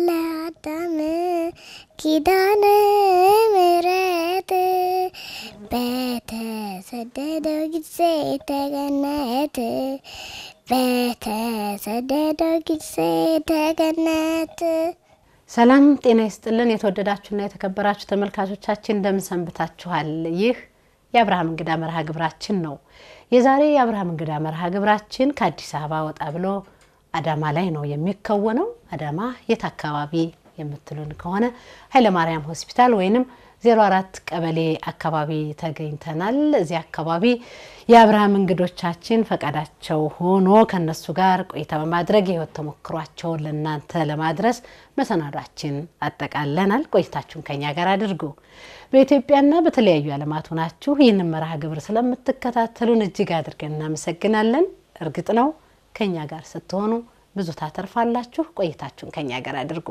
ለአዳም ኪዳነ ምሕረት በተሰደደው ጊዜ ተገነት በተሰደደው ጊዜ ተገነት ሰላም ጤና ይስጥልን። የተወደዳችሁና የተከበራችሁ ተመልካቾቻችን እንደምን ሰንብታችኋል? ይህ የአብርሃም እንግዳ መርሃ ግብራችን ነው። የዛሬ የአብርሃም እንግዳ መርሃ ግብራችን ከአዲስ አበባ ወጣ ብሎ አዳማ ላይ ነው የሚከወነው። አዳማ የት አካባቢ የምትሉን ከሆነ ኃይለማርያም ሆስፒታል ወይንም 04 ቀበሌ አካባቢ ተገኝተናል። እዚህ አካባቢ የአብርሃም እንግዶቻችን ፈቃዳቸው ሆኖ ከነሱ ጋር ቆይታ በማድረግ የህይወት ተሞክሯቸውን ለእናንተ ለማድረስ መሰናዷችን አጠቃለናል። ቆይታችሁን ከኛ ጋር አድርጉ። በኢትዮጵያና በተለያዩ ዓለማት ሆናችሁ ይህንን መርሃ ግብር ስለምትከታተሉን እጅግ አድርገን እናመሰግናለን። እርግጥ ነው ከኛ ጋር ስትሆኑ ብዙ ታተርፋላችሁ። ቆይታችሁን ከኛ ጋር አድርጉ።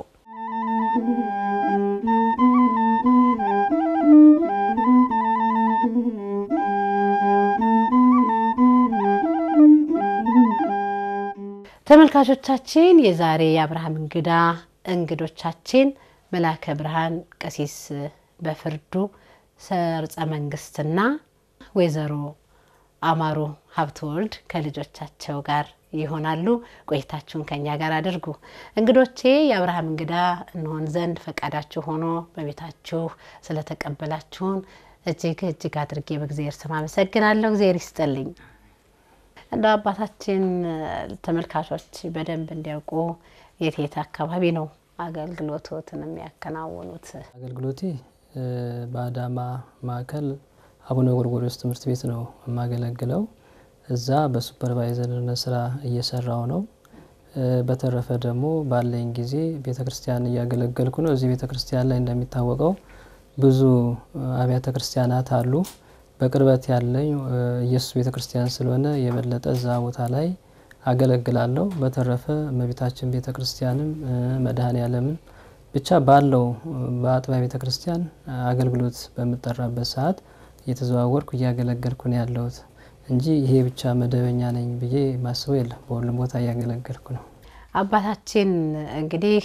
ተመልካቾቻችን የዛሬ የአብርሃም እንግዳ እንግዶቻችን መላከ ብርሃን ቀሲስ በፍርዱ ሰርጸ መንግስትና ወይዘሮ አማሩ ሀብተወልድ ከልጆቻቸው ጋር ይሆናሉ። ቆይታችሁን ከኛ ጋር አድርጉ። እንግዶቼ የአብርሃም እንግዳ እንሆን ዘንድ ፈቃዳችሁ ሆኖ በቤታችሁ ስለተቀበላችሁን እጅግ እጅግ አድርጌ በእግዚአብሔር ስም አመሰግናለሁ። እግዚአብሔር ይስጥልኝ። እንደ አባታችን ተመልካቾች በደንብ እንዲያውቁ የት የት አካባቢ ነው አገልግሎቶትን የሚያከናውኑት? አገልግሎቴ በአዳማ ማዕከል አቡነ ጎርጎርዮስ ትምህርት ቤት ነው የማገለግለው። እዛ በሱፐርቫይዘርነት ስራ እየሰራው ነው። በተረፈ ደግሞ ባለኝ ጊዜ ቤተ ክርስቲያን እያገለገልኩ ነው። እዚህ ቤተ ክርስቲያን ላይ እንደሚታወቀው ብዙ አብያተ ክርስቲያናት አሉ። በቅርበት ያለኝ ኢየሱስ ቤተ ክርስቲያን ስለሆነ የበለጠ እዛ ቦታ ላይ አገለግላለሁ። በተረፈ እመቤታችን ቤተ ክርስቲያንም መድኃኔ ዓለምን ብቻ ባለው በአጥቢያ ቤተ ክርስቲያን አገልግሎት በምጠራበት ሰዓት እየተዘዋወርኩ እያገለገልኩ ነው ያለሁት እንጂ ይሄ ብቻ መደበኛ ነኝ ብዬ ማስበው የለም። በሁሉም ቦታ እያገለገልኩ ነው። አባታችን እንግዲህ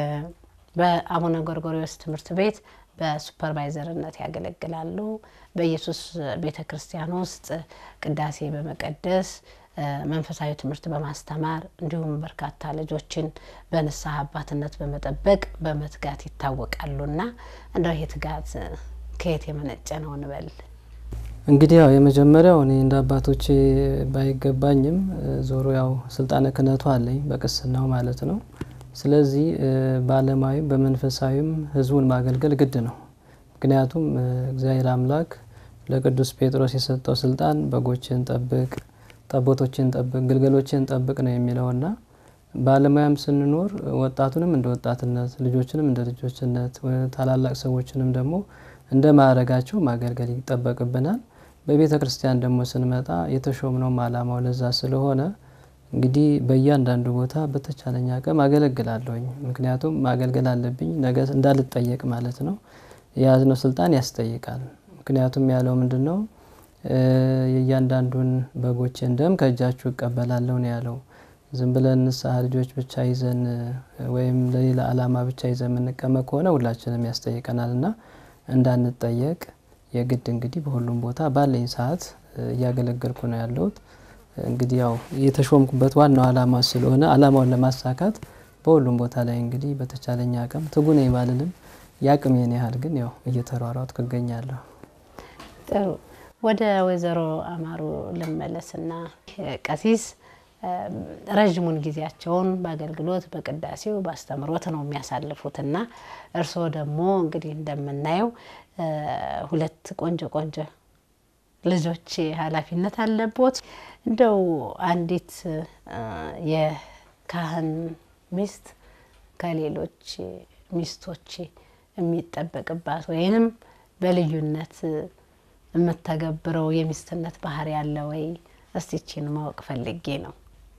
በአቡነ ጎርጎርዮስ ትምህርት ቤት በሱፐርቫይዘርነት ያገለግላሉ። በኢየሱስ ቤተ ክርስቲያን ውስጥ ቅዳሴ በመቀደስ መንፈሳዊ ትምህርት በማስተማር እንዲሁም በርካታ ልጆችን በንስሐ አባትነት በመጠበቅ በመትጋት ይታወቃሉና እንደው ይህ ትጋት ከየት የመነጨ ነው እንበል? እንግዲህ ያው የመጀመሪያው እኔ እንደ አባቶቼ ባይገባኝም ዞሮ ያው ስልጣነ ክህነቱ አለኝ በቅስናው ማለት ነው። ስለዚህ በዓለማዊም በመንፈሳዊም ሕዝቡን ማገልገል ግድ ነው። ምክንያቱም እግዚአብሔር አምላክ ለቅዱስ ጴጥሮስ የሰጠው ስልጣን በጎችን ጠብቅ፣ ጠቦቶችን ጠብቅ፣ ግልገሎችን ጠብቅ ነው የሚለውና በዓለማዊም ስንኖር ወጣቱንም እንደ ወጣትነት፣ ልጆችንም እንደ ልጆችነት፣ ታላላቅ ሰዎችንም ደግሞ እንደ ማዕረጋቸው ማገልገል ይጠበቅብናል። በቤተ ክርስቲያን ደግሞ ስንመጣ የተሾምነውም ዓላማው ለዛ ስለሆነ እንግዲህ በእያንዳንዱ ቦታ በተቻለኝ አቅም አገለግላለሁኝ። ምክንያቱም ማገልገል አለብኝ ነገ እንዳልጠየቅ ማለት ነው። የያዝነው ስልጣን ያስጠይቃል። ምክንያቱም ያለው ምንድን ነው? የእያንዳንዱን በጎቼን ደም ከእጃችሁ እቀበላለሁ ነው ያለው። ዝም ብለን ንስሐ ልጆች ብቻ ይዘን ወይም ለሌላ ዓላማ ብቻ ይዘን የምንቀመጥ ከሆነ ሁላችንም ያስጠይቀናል እና እንዳንጠየቅ የግድ እንግዲህ በሁሉም ቦታ ባለኝ ሰዓት እያገለገልኩ ነው ያለሁት። እንግዲህ ያው የተሾምኩበት ዋናው ዓላማ ስለሆነ ዓላማውን ለማሳካት በሁሉም ቦታ ላይ እንግዲህ በተቻለኝ አቅም ትጉ ነኝ ባልልም የአቅሜን ያህል ግን ያው እየተሯሯጥኩ እገኛለሁ። ጥሩ። ወደ ወይዘሮ አማሩ ልመለስና ቀሲስ ረዥሙን ጊዜያቸውን በአገልግሎት በቅዳሴው በአስተምሮት ነው የሚያሳልፉትና እርስዎ ደግሞ እንግዲህ እንደምናየው ሁለት ቆንጆ ቆንጆ ልጆች ኃላፊነት አለቦት። እንደው አንዲት የካህን ሚስት ከሌሎች ሚስቶች የሚጠበቅባት ወይንም በልዩነት የምተገብረው የሚስትነት ባህሪ ያለ ወይ? እስቲችን ማወቅ ፈልጌ ነው።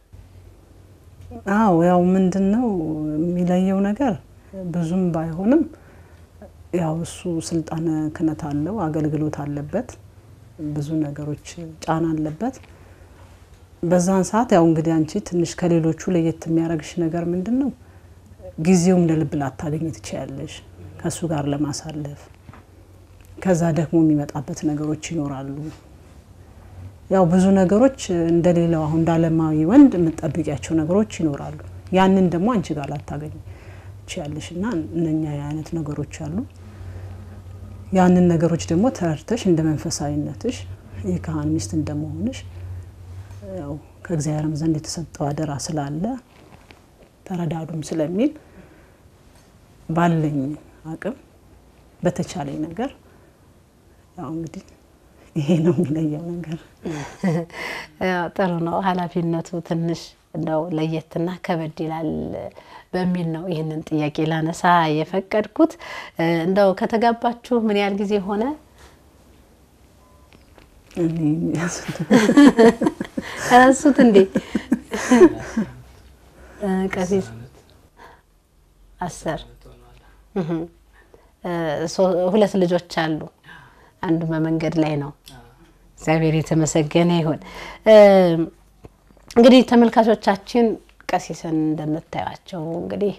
አዎ ያው ምንድን ነው የሚለየው ነገር ብዙም ባይሆንም ያው እሱ ስልጣነ ክህነት አለው፣ አገልግሎት አለበት፣ ብዙ ነገሮች ጫና አለበት። በዛን ሰዓት ያው እንግዲህ አንቺ ትንሽ ከሌሎቹ ለየት የሚያደርግሽ ነገር ምንድን ነው? ጊዜውም እንደ ልብ ላታገኝ ትችያለሽ ከእሱ ጋር ለማሳለፍ። ከዛ ደግሞ የሚመጣበት ነገሮች ይኖራሉ። ያው ብዙ ነገሮች እንደሌላው አሁን እንዳለማዊ ወንድ የምትጠብቂያቸው ነገሮች ይኖራሉ። ያንን ደግሞ አንቺ ጋር ላታገኝ ትችያለሽ እና እነኛ አይነት ነገሮች አሉ። ያንን ነገሮች ደግሞ ተረድተሽ እንደ መንፈሳዊነትሽ የካህን ሚስት እንደመሆንሽ ያው ከእግዚአብሔርም ዘንድ የተሰጠው አደራ ስላለ ተረዳዱም ስለሚል ባለኝ አቅም በተቻለኝ ነገር ያው እንግዲህ ይሄ ነው የሚለየው ነገር። ያው ጥሩ ነው። ኃላፊነቱ ትንሽ እንደው ለየትና ከበድ ይላል በሚል ነው ይህንን ጥያቄ ላነሳ የፈቀድኩት። እንደው ከተጋባችሁ ምን ያህል ጊዜ ሆነ? ረሱት እንዴ? ቀሲስ አስር ሁለት ልጆች አሉ። አንዱ በመንገድ ላይ ነው። እግዚአብሔር የተመሰገነ ይሁን። እንግዲህ ተመልካቾቻችን ቀሲስን እንደምታዩቸው እንግዲህ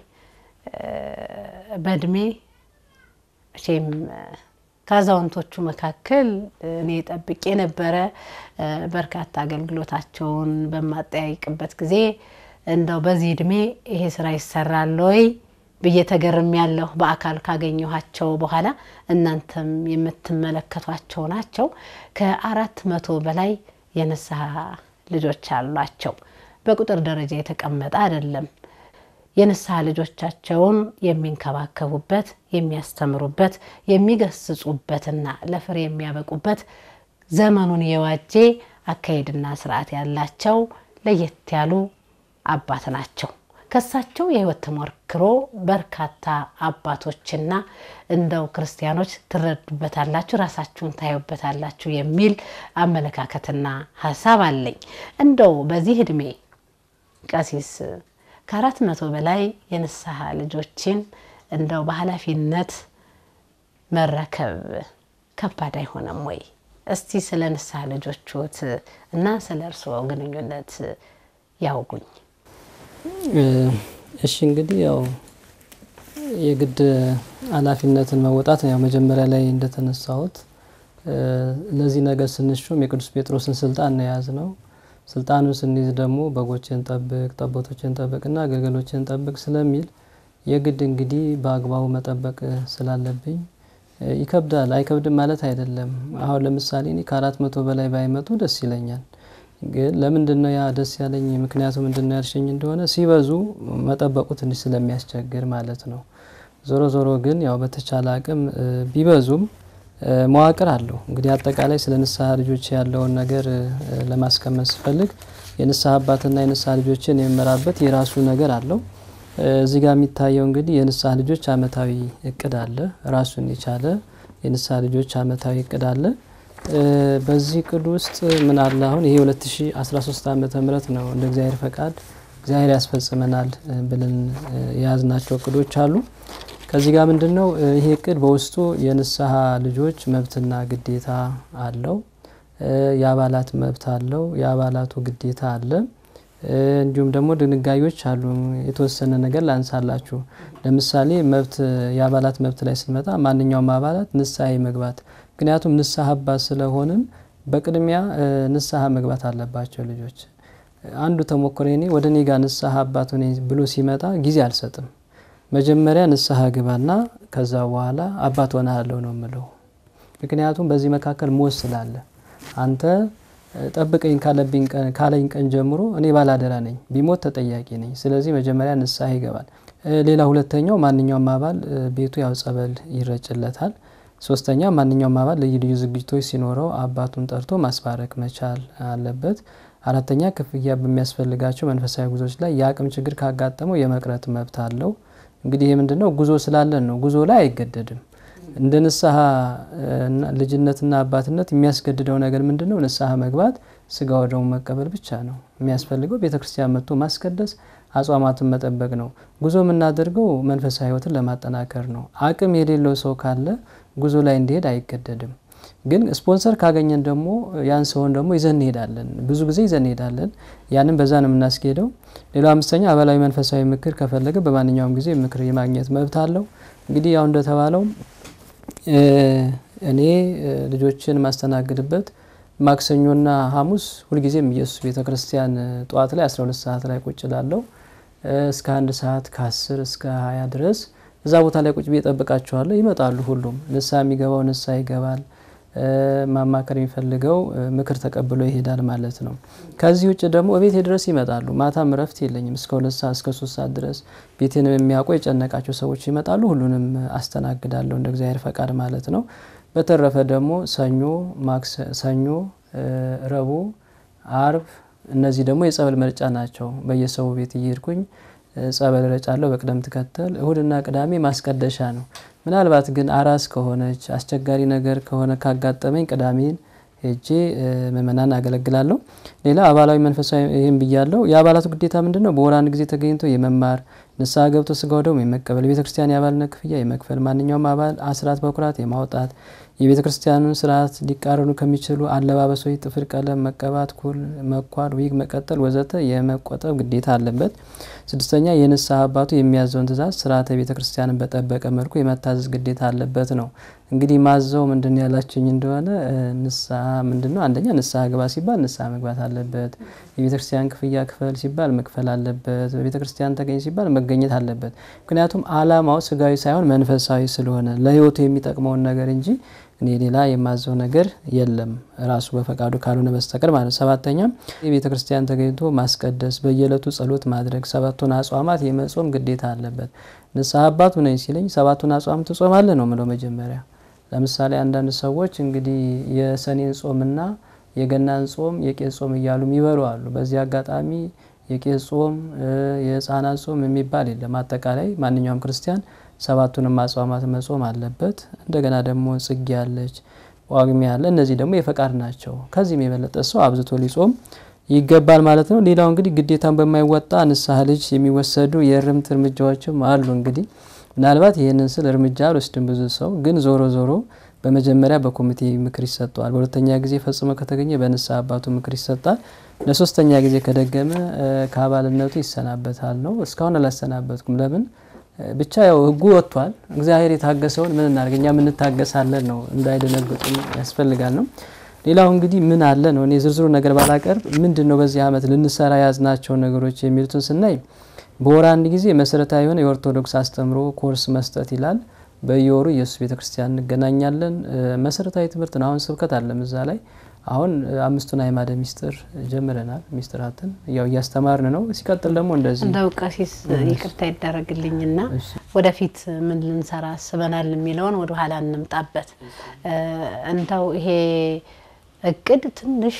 በእድሜ መቼም ከአዛውንቶቹ መካከል እኔ ጠብቄ ነበረ። በርካታ አገልግሎታቸውን በማጠያይቅበት ጊዜ እንደው በዚህ እድሜ ይሄ ስራ ይሰራል ወይ ብዬ ተገርም ያለሁ በአካል ካገኘኋቸው በኋላ እናንተም የምትመለከቷቸው ናቸው። ከአራት መቶ በላይ የንስሐ ልጆች አሏቸው። በቁጥር ደረጃ የተቀመጠ አይደለም። የንስሐ ልጆቻቸውን የሚንከባከቡበት፣ የሚያስተምሩበት፣ የሚገስጹበትና ለፍሬ የሚያበቁበት ዘመኑን የዋጄ አካሄድና ስርዓት ያላቸው ለየት ያሉ አባት ናቸው። ከሳቸው የህይወት ተሞክሮ በርካታ አባቶችና እንደው ክርስቲያኖች ትረዱበታላችሁ፣ ራሳችሁን ታዩበታላችሁ የሚል አመለካከትና ሀሳብ አለኝ። እንደው በዚህ እድሜ ቀሲስ ከአራት መቶ በላይ የንስሐ ልጆችን እንደው በኃላፊነት መረከብ ከባድ አይሆንም ወይ? እስቲ ስለ ንስሐ ልጆችዎት እና ስለ እርስዎ ግንኙነት ያውጉኝ። እሺ እንግዲህ ያው የግድ ኃላፊነትን መወጣት ያው መጀመሪያ ላይ እንደተነሳሁት ለዚህ ነገር ስንሾም የቅዱስ ጴጥሮስን ስልጣን ነው የያዝ ነው። ስልጣኑን ስንይዝ ደግሞ በጎችን ጠብቅ፣ ጠቦቶችን ጠብቅና ግልገሎችን ጠብቅ ስለሚል የግድ እንግዲህ በአግባቡ መጠበቅ ስላለብኝ ይከብዳል። አይከብድም ማለት አይደለም። አሁን ለምሳሌ እኔ ከአራት መቶ በላይ ባይመጡ ደስ ይለኛል። ግን ለምንድን ነው ያ ደስ ያለኝ? ምክንያቱ ምንድን ነው ያልሽኝ እንደሆነ ሲበዙ መጠበቁ ትንሽ ስለሚያስቸግር ማለት ነው። ዞሮ ዞሮ ግን ያው በተቻለ አቅም ቢበዙም መዋቅር አለው። እንግዲህ አጠቃላይ ስለ ንስሐ ልጆች ያለውን ነገር ለማስቀመጥ ስፈልግ የንስሐ አባትና የንስሐ ልጆችን የሚመራበት የራሱ ነገር አለው። እዚህ ጋር የሚታየው እንግዲህ የንስሐ ልጆች አመታዊ እቅድ አለ። ራሱን የቻለ የንስሐ ልጆች አመታዊ እቅድ አለ። በዚህ እቅድ ውስጥ ምን አለ? አሁን ይሄ 2013 ዓመተ ምህረት ነው እንደ እግዚአብሔር ፈቃድ እግዚአብሔር ያስፈጽመናል ብለን የያዝናቸው እቅዶች አሉ። ከዚህ ጋር ምንድን ነው ይሄ እቅድ በውስጡ የንስሐ ልጆች መብትና ግዴታ አለው። የአባላት መብት አለው። የአባላቱ ግዴታ አለ። እንዲሁም ደግሞ ድንጋጌዎች አሉ። የተወሰነ ነገር ላንሳላችሁ። ለምሳሌ መብት የአባላት መብት ላይ ስንመጣ ማንኛውም አባላት ንስሐ መግባት ምክንያቱም ንስሐ አባት ስለሆንን በቅድሚያ ንስሐ መግባት አለባቸው ልጆች። አንዱ ተሞክሮ እኔ ወደ እኔ ጋር ንስሐ አባት ሆኔ ብሎ ሲመጣ ጊዜ አልሰጥም። መጀመሪያ ንስሐ ግባና ከዛ በኋላ አባት ሆናለሁ ነው የምለው። ምክንያቱም በዚህ መካከል ሞት ስላለ አንተ ጠብቀኝ ካለኝ ቀን ጀምሮ እኔ ባላደራ ነኝ፣ ቢሞት ተጠያቂ ነኝ። ስለዚህ መጀመሪያ ንስሐ ይገባል። ሌላ ሁለተኛው ማንኛውም አባል ቤቱ ያው ጸበል ይረጭለታል። ሶስተኛ ማንኛውም አባል ልዩ ልዩ ዝግጅቶች ሲኖረው አባቱን ጠርቶ ማስባረክ መቻል አለበት። አራተኛ ክፍያ በሚያስፈልጋቸው መንፈሳዊ ጉዞዎች ላይ የአቅም ችግር ካጋጠመው የመቅረት መብት አለው። እንግዲህ ይህ ምንድን ነው? ጉዞ ስላለን ነው። ጉዞ ላይ አይገደድም። እንደ ንስሐ ልጅነትና አባትነት የሚያስገድደው ነገር ምንድን ነው? ንስሐ መግባት፣ ስጋ ወደሙ መቀበል ብቻ ነው የሚያስፈልገው። ቤተ ክርስቲያን መጥቶ ማስቀደስ፣ አጽዋማትን መጠበቅ ነው። ጉዞ የምናደርገው መንፈሳዊ ሕይወትን ለማጠናከር ነው። አቅም የሌለው ሰው ካለ ጉዞ ላይ እንዲሄድ አይገደድም። ግን ስፖንሰር ካገኘን ደግሞ ያን ሰውን ደግሞ ይዘን እንሄዳለን። ብዙ ጊዜ ይዘን እንሄዳለን። ያንን በዛ ነው የምናስኬደው። ሌላው አምስተኛ አባላዊ መንፈሳዊ ምክር ከፈለገ በማንኛውም ጊዜ ምክር የማግኘት መብት አለው። እንግዲህ ያው እንደተባለው እኔ ልጆችን ማስተናግድበት ማክሰኞና ሐሙስ ሁልጊዜም ኢየሱስ ቤተ ክርስቲያን ጠዋት ላይ 12 ሰዓት ላይ ቁጭ ላለው እስከ አንድ ሰዓት ከ10 እስከ 20 ድረስ እዛ ቦታ ላይ ቁጭ ብዬ እጠብቃቸዋለሁ። ይመጣሉ። ሁሉም ንስሐ የሚገባው ንስሐ ይገባል። ማማከር የሚፈልገው ምክር ተቀብሎ ይሄዳል ማለት ነው። ከዚህ ውጭ ደግሞ ቤቴ ድረስ ይመጣሉ። ማታም እረፍት የለኝም እስከ ሁለት ሰዓት እስከ ሶስት ሰዓት ድረስ ቤቴንም የሚያውቁ የጨነቃቸው ሰዎች ይመጣሉ። ሁሉንም አስተናግዳለሁ እንደ እግዚአብሔር ፈቃድ ማለት ነው። በተረፈ ደግሞ ሰኞ፣ ሰኞ፣ ረቡዕ፣ አርብ እነዚህ ደግሞ የጸበል መርጫ ናቸው። በየሰው ቤት እየሄድኩኝ ጸበል ረጫለሁ በቅደም ተከተል። እሁድና ቅዳሜ ማስቀደሻ ነው። ምናልባት ግን አራስ ከሆነች አስቸጋሪ ነገር ከሆነ ካጋጠመኝ ቅዳሜን ሄጄ ምእመናን አገለግላለሁ። ሌላ አባላዊ መንፈሳዊ ይህም ብያለሁ። የአባላቱ ግዴታ ምንድን ነው? በወር አንድ ጊዜ ተገኝቶ የመማር ንስሐ ገብቶ ስጋው ደግሞ የመቀበል የቤተ ክርስቲያን የአባልነት ክፍያ የመክፈል ማንኛውም አባል አስራት በኩራት የማውጣት የቤተ ክርስቲያኑን ስርዓት ሊቃረኑ ከሚችሉ አለባበሶች፣ ጥፍር ቀለም መቀባት፣ ኩል መኳል፣ ዊግ መቀጠል ወዘተ የመቆጠብ ግዴታ አለበት። ስድስተኛ የንስሐ አባቱ የሚያዘውን ትእዛዝ ስርዓተ ቤተ ክርስቲያንን በጠበቀ መልኩ የመታዘዝ ግዴታ አለበት ነው። እንግዲህ ማዘው ምንድን ያላችኝ እንደሆነ ንስሐ ምንድን ነው? አንደኛ ንስሐ ግባ ሲባል ንስሐ መግባት አለበት። የቤተ ክርስቲያን ክፍያ ክፈል ሲባል መክፈል አለበት። በቤተ ክርስቲያን ተገኝ ሲባል መገኘት አለበት። ምክንያቱም ዓላማው ስጋዊ ሳይሆን መንፈሳዊ ስለሆነ ለሕይወቱ የሚጠቅመውን ነገር እንጂ እኔ ሌላ የማዘው ነገር የለም ራሱ በፈቃዱ ካልሆነ በስተቀር ማለት። ሰባተኛ የቤተ ክርስቲያን ተገኝቶ ማስቀደስ፣ በየዕለቱ ጸሎት ማድረግ፣ ሰባቱን አጽዋማት የመጾም ግዴታ አለበት። ንስሐ አባቱ ነኝ ሲለኝ ሰባቱን አጽዋም ትጾማለህ ነው ምለው መጀመሪያ ለምሳሌ አንዳንድ ሰዎች እንግዲህ የሰኔን ጾምና የገናን ጾም የቄስ ጾም እያሉ የሚበሉ አሉ። በዚህ አጋጣሚ የቄስ ጾም የሕፃናት ጾም የሚባል የለም። አጠቃላይ ማንኛውም ክርስቲያን ሰባቱንም አጽዋማት መጾም አለበት። እንደገና ደግሞ ጽጌ ያለች ጳጉሜ ያለ እነዚህ ደግሞ የፈቃድ ናቸው። ከዚህም የበለጠ ሰው አብዝቶ ሊጾም ይገባል ማለት ነው። ሌላው እንግዲህ ግዴታን በማይወጣ ንስሐ ልጅ የሚወሰዱ የእርምት እርምጃዎችም አሉ። እንግዲህ ምናልባት ይህንን ስል እርምጃ አልወስድም ብዙ ሰው ግን ዞሮ ዞሮ በመጀመሪያ በኮሚቴ ምክር ይሰጠዋል። በሁለተኛ ጊዜ ፈጽሞ ከተገኘ በንስሐ አባቱ ምክር ይሰጣል። ለሶስተኛ ጊዜ ከደገመ ከአባልነቱ ይሰናበታል ነው። እስካሁን አላሰናበትኩም። ለምን ብቻ ያው ሕጉ ወጥቷል። እግዚአብሔር የታገሰውን ምን እናድርግ እኛ ምንታገሳለን ነው። እንዳይደነግጡም ያስፈልጋል ነው። ሌላው እንግዲህ ምን አለ ነው። እኔ ዝርዝሩ ነገር ባላቀርብ ምንድን ነው በዚህ ዓመት ልንሰራ የያዝናቸውን ነገሮች የሚሉትን ስናይ በወር አንድ ጊዜ መሰረታዊ የሆነ የኦርቶዶክስ አስተምሮ ኮርስ መስጠት ይላል። በየወሩ ኢየሱስ ቤተ ክርስቲያን እንገናኛለን። መሰረታዊ ትምህርት ነው። አሁን ስብከት አለም እዛ ላይ አሁን አምስቱን አዕማደ ምስጢር ጀምረናል። ምስጢራትን ያው እያስተማርን ነው። ሲቀጥል ደግሞ እንደዚህ እንደው ቀሲስ ይቅርታ ይደረግልኝና ወደፊት ምን ልንሰራ አስበናል የሚለውን ወደ ኋላ እንምጣበት። እንደው ይሄ እቅድ ትንሽ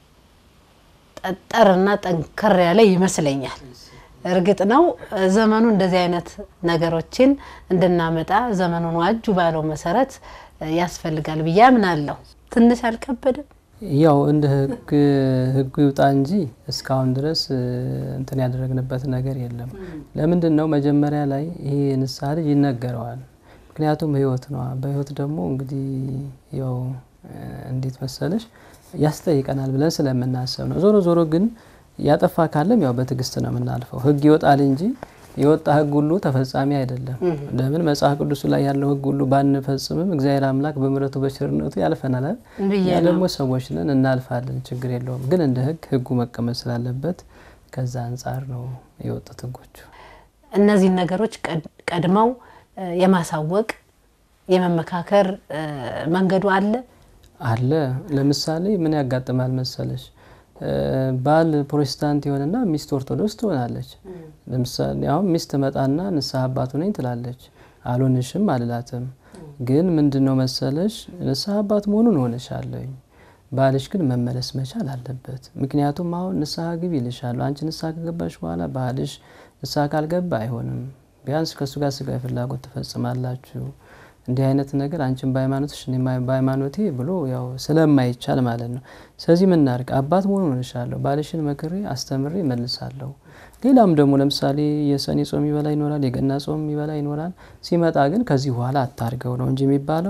ጠጠርና ጠንከር ያለ ይመስለኛል። እርግጥ ነው ዘመኑ እንደዚህ አይነት ነገሮችን እንድናመጣ ዘመኑን ዋጁ ባለው መሰረት ያስፈልጋል ብዬ አምናለሁ። ትንሽ አልከበደም? ያው እንደ ህግ ህጉ ይውጣ እንጂ እስካሁን ድረስ እንትን ያደረግንበት ነገር የለም። ለምንድን ነው መጀመሪያ ላይ ይሄ ንስሐ ልጅ ይነገረዋል። ምክንያቱም ህይወት ነዋ። በህይወት ደግሞ እንግዲህ ያው እንዴት መሰለሽ ያስጠይቀናል ብለን ስለምናስብ ነው። ዞሮ ዞሮ ግን ያጠፋ ካለም ያው በትዕግስት ነው የምናልፈው። ህግ ይወጣል እንጂ የወጣ ህግ ሁሉ ተፈጻሚ አይደለም። ለምን መጽሐፍ ቅዱሱ ላይ ያለው ህግ ሁሉ ባንፈጽምም እግዚአብሔር አምላክ በምሕረቱ በቸርነቱ ያልፈናል። ያ ደግሞ ሰዎች ነን እናልፋለን፣ ችግር የለውም። ግን እንደ ህግ ህጉ መቀመጥ ስላለበት ከዛ አንጻር ነው የወጡት ህጎቹ። እነዚህን ነገሮች ቀድመው የማሳወቅ የመመካከር መንገዱ አለ አለ። ለምሳሌ ምን ያጋጥማል መሰለሽ ባል ፕሮቴስታንት የሆነና ሚስት ኦርቶዶክስ ትሆናለች። ለምሳሌ አሁን ሚስት መጣና ንስሐ አባቱ ነኝ ትላለች። አልሆንሽም አልላትም። ግን ምንድን ነው መሰለሽ ንስሐ አባት መሆኑን ሆነሻለኝ። ባልሽ ግን መመለስ መቻል አለበት። ምክንያቱም አሁን ንስሐ ግቢ ይልሻለሁ። አንቺ ንስሐ ከገባሽ በኋላ ባልሽ ንስሐ ካልገባ አይሆንም። ቢያንስ ከእሱ ጋር ስጋዊ ፍላጎት ትፈጽማላችሁ እንዲህ አይነት ነገር አንቺን በሃይማኖትሽ እኔም በሃይማኖቴ ብሎ ያው ስለማይቻል ማለት ነው። ስለዚህ ምን እናድርግ? አባት መሆኑን ሆንሻለሁ፣ ባልሽን መክሬ አስተምሬ መልሳለሁ። ሌላም ደግሞ ለምሳሌ የሰኔ ጾም ይበላ ይኖራል፣ የገና ጾም ይበላ ይኖራል። ሲመጣ ግን ከዚህ በኋላ አታርገው ነው እንጂ የሚባለው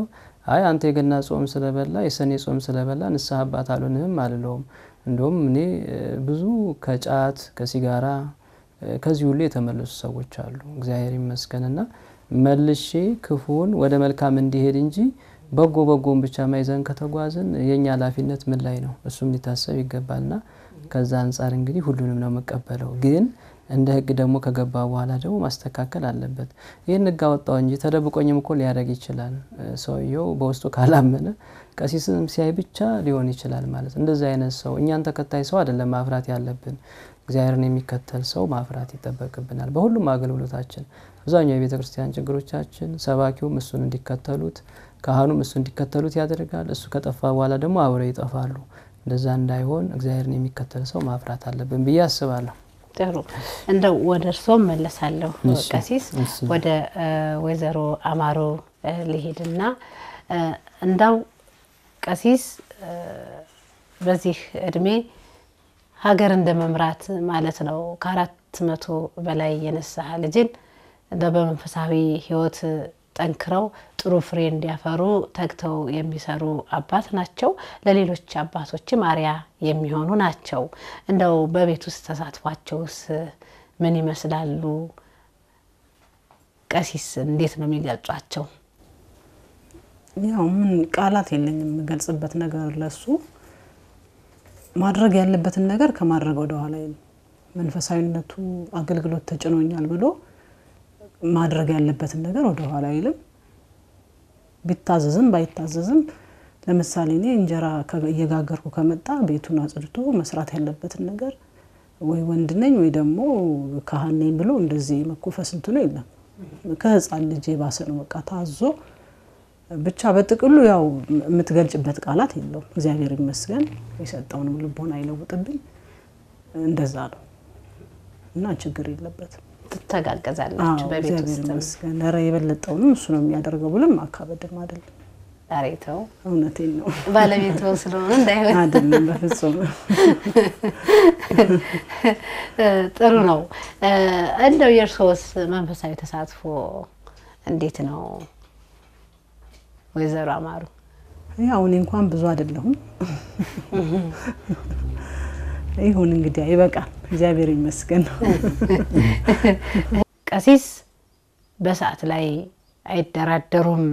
አይ አንተ የገና ጾም ስለበላ የሰኔ ጾም ስለበላ ንስሐ አባት አልሆንህም አልለውም። እንደውም እኔ ብዙ ከጫት ከሲጋራ ከዚህ ሁሉ የተመለሱ ሰዎች አሉ። እግዚአብሔር ይመስገንና መልሼ ክፉን ወደ መልካም እንዲሄድ እንጂ በጎ በጎን ብቻ ማይዘን ከተጓዝን የእኛ ኃላፊነት ምን ላይ ነው? እሱም ሊታሰብ ይገባልና ከዛ አንጻር እንግዲህ ሁሉንም ነው የምቀበለው። ግን እንደ ሕግ ደግሞ ከገባ በኋላ ደግሞ ማስተካከል አለበት። ይህን ሕግ አወጣው እንጂ ተደብቆኝም እኮ ሊያደርግ ይችላል። ሰውየው በውስጡ ካላመነ ቀሲስም ሲያይ ብቻ ሊሆን ይችላል ማለት እንደዚህ አይነት ሰው እኛን ተከታይ ሰው አይደለም ማፍራት ያለብን እግዚአብሔርን የሚከተል ሰው ማፍራት ይጠበቅብናል። በሁሉም አገልግሎታችን አብዛኛው የቤተ ክርስቲያን ችግሮቻችን ሰባኪውም እሱን እንዲከተሉት ካህኑም እሱ እንዲከተሉት ያደርጋል። እሱ ከጠፋ በኋላ ደግሞ አብረው ይጠፋሉ። እንደዛ እንዳይሆን እግዚአብሔርን የሚከተል ሰው ማፍራት አለብን ብዬ አስባለሁ። ጥሩ እንደው ወደ እርስዎም መለሳለሁ እሺ፣ ቀሲስ እሺ። ወደ ወይዘሮ አማሮ ሊሄድና እንዳው ቀሲስ በዚህ እድሜ ሀገር እንደ መምራት ማለት ነው። ከአራት መቶ በላይ የንስሐ ልጅን እንደ በመንፈሳዊ ሕይወት ጠንክረው ጥሩ ፍሬ እንዲያፈሩ ተግተው የሚሰሩ አባት ናቸው። ለሌሎች አባቶችም አርያ የሚሆኑ ናቸው። እንደው በቤት ውስጥ ተሳትፏቸውስ ምን ይመስላሉ? ቀሲስ እንዴት ነው የሚገልጿቸው? ያው ምን ቃላት የለኝም የምገልጽበት ነገር ለሱ ማድረግ ያለበትን ነገር ከማድረግ ወደ ኋላ አይልም። መንፈሳዊነቱ አገልግሎት ተጭኖኛል ብሎ ማድረግ ያለበትን ነገር ወደ ኋላ አይልም። ቢታዘዝም ባይታዘዝም ለምሳሌ እኔ እንጀራ ከ- እየጋገርኩ ከመጣ ቤቱን አጽድቶ መስራት ያለበትን ነገር ወይ ወንድ ነኝ ወይ ደግሞ ካህን ነኝ ብሎ እንደዚህ መኮፈስ እንትኑ የለም። ከህፃን ልጅ የባሰ ነው። በቃ ታዞ ብቻ በጥቅሉ ያው የምትገልጭበት ቃላት የለውም። እግዚአብሔር ይመስገን የሰጠውንም ልቦና አይለውጥብኝ። እንደዛ ነው እና ችግር የለበትም። ትተጋገዛላችሁ አዎ በቤት እግዚአብሔር ውስጥ ይመስገን። ኧረ የበለጠውንም እሱ ነው የሚያደርገው ብሎም አካበድም አይደለም። ዳሬተው እውነቴን ነው ባለቤት ስለሆነ እንዳይሆን አይደለም፣ በፍጹም ጥሩ ነው። እንደው የእርስዎስ መንፈሳዊ ተሳትፎ እንዴት ነው ወይዘሮ አማሩ? ያው እኔ እንኳን ብዙ አይደለሁም። ይሁን እንግዲህ ይበቃል። እግዚአብሔር ይመስገን። ቀሲስ በሰዓት ላይ አይደራደሩም።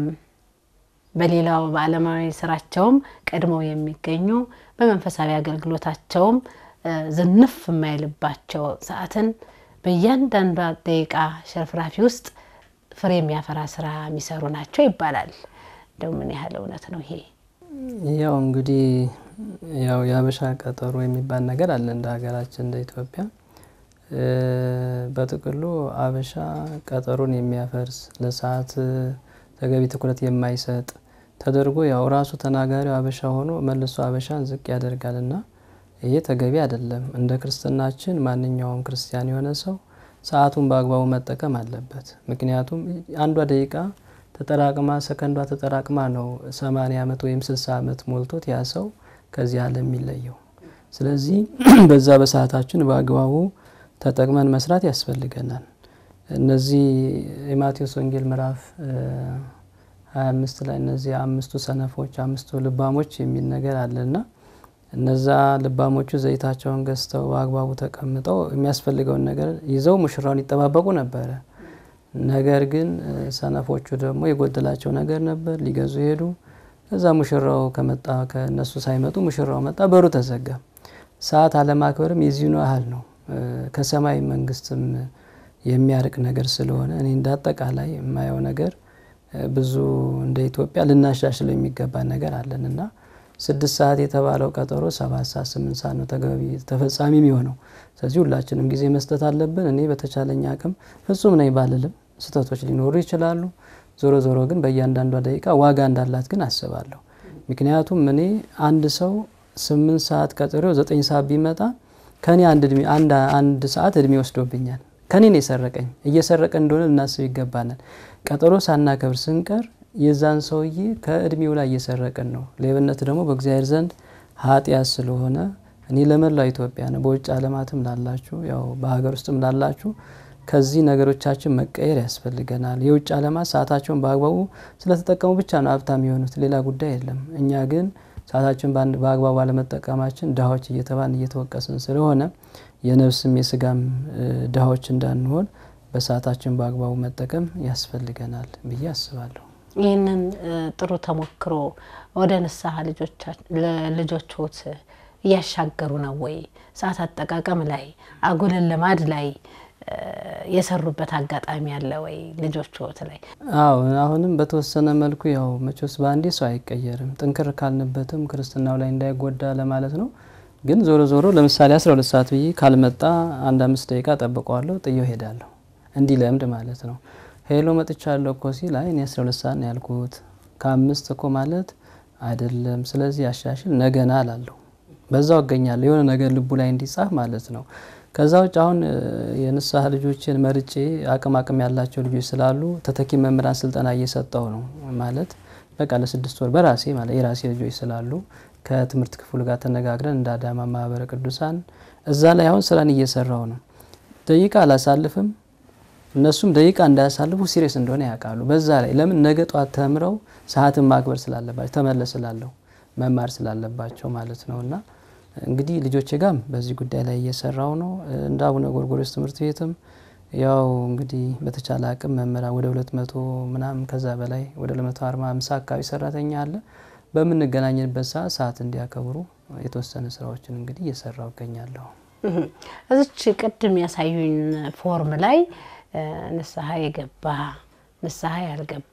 በሌላው በዓለማዊ ስራቸውም ቀድመው የሚገኙ በመንፈሳዊ አገልግሎታቸውም እ ዝንፍ የማይልባቸው ሰዓትን በእያንዳንዷ ደቂቃ ሸርፍራፊ ውስጥ ፍሬ የሚያፈራ ስራ የሚሰሩ ናቸው ይባላል። እንደው ምን ያህል እውነት ነው ይሄ? ያው እንግዲህ ያው የሀበሻ ቀጠሮ የሚባል ነገር አለ እንደ ሀገራችን እንደ ኢትዮጵያ። እ በጥቅሉ ሀበሻ ቀጠሮን የሚያፈርስ ለሰዓት ተገቢ ትኩረት የማይሰጥ ተደርጎ ያው ራሱ ተናጋሪው ሀበሻ ሆኖ መልሶ ሀበሻን ዝቅ ያደርጋልና ይሄ ተገቢ አይደለም። እንደ ክርስትናችን ማንኛውም ክርስቲያን የሆነ ሰው ሰዓቱን በአግባቡ መጠቀም አለበት። ምክንያቱም አንዷ ደቂቃ ተጠራቅማ ሰከንዷ ተጠራቅማ ነው ሰማንያ ዓመት ወይም ስልሳ ዓመት ሞልቶት ያ ሰው ከዚህ ዓለም የሚለየው። ስለዚህ በዛ በሰዓታችን በአግባቡ ተጠቅመን መስራት ያስፈልገናል። እነዚህ የማቴዎስ ወንጌል ምዕራፍ ሀያ አምስት ላይ እነዚህ አምስቱ ሰነፎች አምስቱ ልባሞች የሚል ነገር አለና እነዛ ልባሞቹ ዘይታቸውን ገዝተው በአግባቡ ተቀምጠው የሚያስፈልገውን ነገር ይዘው ሙሽራውን ይጠባበቁ ነበረ። ነገር ግን ሰነፎቹ ደግሞ የጎደላቸው ነገር ነበር፣ ሊገዙ ሄዱ። ከዛ ሙሽራው ከመጣ ከእነሱ ሳይመጡ ሙሽራው መጣ፣ በሩ ተዘጋ። ሰዓት አለማክበርም የዚህኑ ያህል ነው። ከሰማይ መንግስትም የሚያርቅ ነገር ስለሆነ እኔ እንደ አጠቃላይ የማየው ነገር ብዙ እንደ ኢትዮጵያ ልናሻሽለው የሚገባ ነገር አለን እና ስድስት ሰዓት የተባለው ቀጠሮ ሰባት ሰዓት ስምንት ሰዓት ነው ተገቢ ተፈጻሚ የሚሆነው። ስለዚህ ሁላችንም ጊዜ መስጠት አለብን። እኔ በተቻለኝ አቅም ፍጹም ነኝ ባልልም ስህተቶች ሊኖሩ ይችላሉ። ዞሮ ዞሮ ግን በእያንዳንዷ ደቂቃ ዋጋ እንዳላት ግን አስባለሁ። ምክንያቱም እኔ አንድ ሰው ስምንት ሰዓት ቀጠሮው ዘጠኝ ሰዓት ቢመጣ ከኔ አንድ እድሜ አንድ አንድ ሰዓት እድሜ ወስዶብኛል። ከኔ ነው የሰረቀኝ። እየሰረቀ እንደሆነ ልናስብ ይገባናል። ቀጠሮ ሳናከብር ስንቀር የዛን ሰውዬ ከእድሜው ላይ እየሰረቅን ነው። ሌብነት ደግሞ በእግዚአብሔር ዘንድ ኃጢአት ስለሆነ እኔ ለመላው ኢትዮጵያ ነው በውጭ ዓለማትም ላላችሁ ያው በሀገር ውስጥም ላላችሁ ከዚህ ነገሮቻችን መቀየር ያስፈልገናል። የውጭ ዓለማት ሰዓታቸውን በአግባቡ ስለተጠቀሙ ብቻ ነው ሀብታም የሆኑት፣ ሌላ ጉዳይ የለም። እኛ ግን ሰዓታችን በአግባቡ አለመጠቀማችን ድሃዎች እየተባልን እየተወቀስን ስለሆነ የነፍስም የስጋም ድሃዎች እንዳንሆን በሰዓታችን በአግባቡ መጠቀም ያስፈልገናል ብዬ አስባለሁ። ይህንን ጥሩ ተሞክሮ ወደ ንስሐ ልጆችዎት እያሻገሩ ነው ወይ? ሰዓት አጠቃቀም ላይ አጉልን ልማድ ላይ የሰሩበት አጋጣሚ አለ ወይ ልጆችዎት ላይ? አዎ አሁንም በተወሰነ መልኩ ያው መቼስ በአንዴ ሰው አይቀየርም። ጥንክር ካልንበትም ክርስትናው ላይ እንዳይጎዳ ለማለት ነው። ግን ዞሮ ዞሮ ለምሳሌ 12 ሰዓት ብዬ ካልመጣ አንድ አምስት ደቂቃ ጠብቀዋለሁ፣ ጥዬው ሄዳለሁ። እንዲህ ለምድ ማለት ነው። ሄሎ መጥቻለሁ እኮ ሲል አይ እኔ 12 ሰዓት ነው ያልኩት ከአምስት እኮ ማለት አይደለም። ስለዚህ አሻሽል ነገና አላለሁ። በዛው እገኛለሁ የሆነ ነገር ልቡ ላይ እንዲጻፍ ማለት ነው። ከዛ ውጭ አሁን የንስሐ ልጆችን መርጬ አቅም አቅም ያላቸው ልጆች ስላሉ ተተኪ መምህራን ስልጠና እየሰጠው ነው ማለት በቃ ለስድስት ወር በራሴ ማለት የራሴ ልጆች ስላሉ ከትምህርት ክፍሉ ጋር ተነጋግረን እንደ አዳማ ማህበረ ቅዱሳን እዛ ላይ አሁን ስራን እየሰራው ነው። ደቂቃ አላሳልፍም። እነሱም ደቂቃ እንዳያሳልፉ ሲሪየስ እንደሆነ ያውቃሉ። በዛ ላይ ለምን ነገ ጧት ተምረው ሰዓትን ማክበር ስላለባቸው ተመለስ ስላለሁ መማር ስላለባቸው ማለት ነው እና እንግዲህ ልጆቼ ጋም በዚህ ጉዳይ ላይ እየሰራው ነው። እንደ አቡነ ጎርጎርዮስ ትምህርት ቤትም ያው እንግዲህ በተቻለ አቅም መምህራን ወደ ሁለት መቶ ምናምን ከዛ በላይ ወደ ሁለት መቶ አርባ አምሳ አካባቢ ሰራተኛ አለ። በምንገናኝበት ሰዓት ሰዓት እንዲያከብሩ የተወሰነ ስራዎችን እንግዲህ እየሰራው እገኛለሁ። እዚች ቅድም ያሳዩኝ ፎርም ላይ ንስሐ የገባ ንስሐ ያልገባ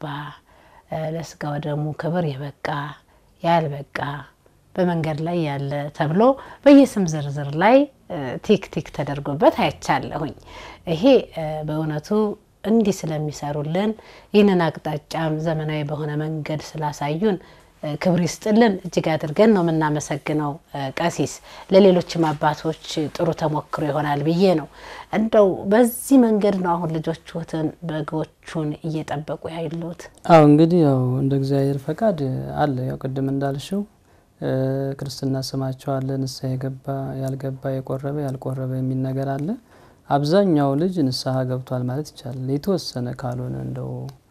ለስጋ ወደሙ ክብር የበቃ ያልበቃ በመንገድ ላይ ያለ ተብሎ በየስም ዝርዝር ላይ ቲክ ቲክ ተደርጎበት አይቻለሁኝ። ይሄ በእውነቱ እንዲህ ስለሚሰሩልን ይህንን አቅጣጫም ዘመናዊ በሆነ መንገድ ስላሳዩን ክብር ይስጥልን። እጅግ አድርገን ነው የምናመሰግነው ቀሲስ። ለሌሎችም አባቶች ጥሩ ተሞክሮ ይሆናል ብዬ ነው። እንደው በዚህ መንገድ ነው አሁን ልጆችዎትን በጎቹን እየጠበቁ ያሉት? አዎ እንግዲህ ያው እንደ እግዚአብሔር ፈቃድ አለ። ያው ቅድም እንዳልሽው ክርስትና ስማቸው አለ። ንስሐ የገባ ያልገባ፣ የቆረበ ያልቆረበ የሚል ነገር አለ። አብዛኛው ልጅ ንስሐ ገብቷል ማለት ይቻላል። የተወሰነ ካልሆነ እንደው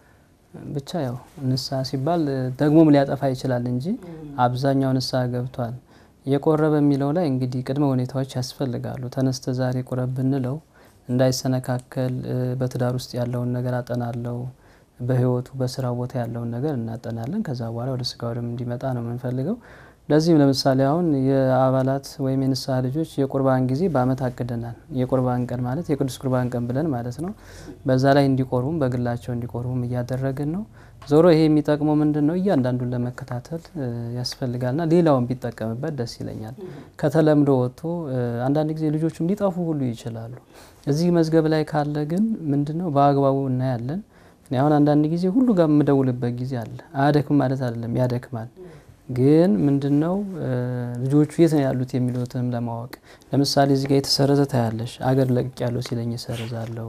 ብቻ ያው ንስሐ ሲባል ደግሞም ሊያጠፋ ይችላል እንጂ አብዛኛው ንስሐ ገብቷል። የቆረበ የሚለው ላይ እንግዲህ ቅድመ ሁኔታዎች ያስፈልጋሉ። ተነስተ ዛሬ ቁረብ ብንለው እንዳይሰነካከል በትዳር ውስጥ ያለውን ነገር አጠናለው፣ በህይወቱ በስራ ቦታ ያለውን ነገር እናጠናለን። ከዛ በኋላ ወደ ስጋ ወደም እንዲመጣ ነው የምንፈልገው። ለዚህም ለምሳሌ አሁን የአባላት ወይም የንስሐ ልጆች የቁርባን ጊዜ በአመት አቅደናል። የቁርባን ቀን ማለት የቅዱስ ቁርባን ቀን ብለን ማለት ነው። በዛ ላይ እንዲቆርቡም በግላቸው እንዲቆርቡም እያደረግን ነው። ዞሮ ይሄ የሚጠቅመው ምንድን ነው? እያንዳንዱን ለመከታተል ያስፈልጋልና ሌላውን ቢጠቀምበት ደስ ይለኛል። ከተለምዶ ወጥቶ አንዳንድ ጊዜ ልጆቹም ሊጠፉ ሁሉ ይችላሉ። እዚህ መዝገብ ላይ ካለ ግን ምንድን ነው በአግባቡ እናያለን። አሁን አንዳንድ ጊዜ ሁሉ ጋር የምደውልበት ጊዜ አለ። አያደክም ማለት አይደለም፣ ያደክማል ግን ምንድነው ልጆቹ የት ነው ያሉት የሚሉትንም ለማወቅ ለምሳሌ እዚህ ጋር የተሰረዘ ታያለሽ። አገር ለቅቅ ያለው ሲለኝ እሰርዛለሁ።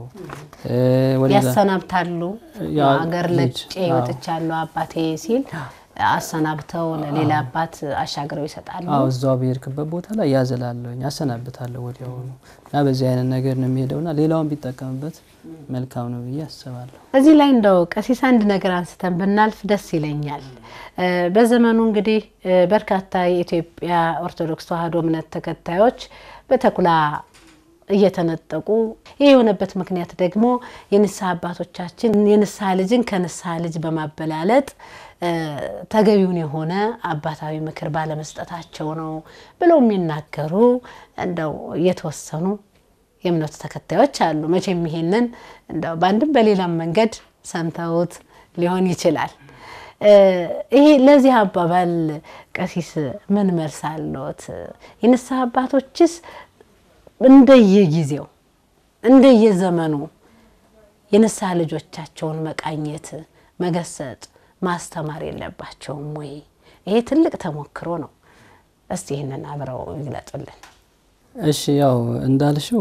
ያሰናብታሉ። አገር ለቅቄ ወጥቻለሁ አባቴ ሲል አሰናብተው ለሌላ አባት አሻግረው ይሰጣሉ። አዎ እዛው በሄድክበት ቦታ ላይ ያዘላለሁኝ አሰናብታለሁ ወዲያውኑ እና በዚህ አይነት ነገር ነው የሚሄደውና ሌላውን ቢጠቀምበት መልካም ነው ብዬ አስባለሁ። እዚህ ላይ እንደው ቀሲስ አንድ ነገር አንስተን ብናልፍ ደስ ይለኛል። በዘመኑ እንግዲህ በርካታ የኢትዮጵያ ኦርቶዶክስ ተዋሕዶ እምነት ተከታዮች በተኩላ እየተነጠቁ ይህ የሆነበት ምክንያት ደግሞ የንስሐ አባቶቻችን የንስሐ ልጅን ከንስሐ ልጅ በማበላለጥ ተገቢውን የሆነ አባታዊ ምክር ባለመስጠታቸው ነው ብለው የሚናገሩ እንደው የተወሰኑ የእምነቱ ተከታዮች አሉ። መቼም ይሄንን እንደው በአንድም በሌላም መንገድ ሰምተውት ሊሆን ይችላል። ይሄ ለዚህ አባባል ቀሲስ ምን መልስ አለዎት? የንስሐ አባቶችስ እንደየጊዜው እንደየዘመኑ የንስሐ ልጆቻቸውን መቃኘት፣ መገሰጥ፣ ማስተማር የለባቸውም ወይ? ይሄ ትልቅ ተሞክሮ ነው። እስቲ ይህንን አብረው ይግለጡልን። እሺ ያው እንዳልሽው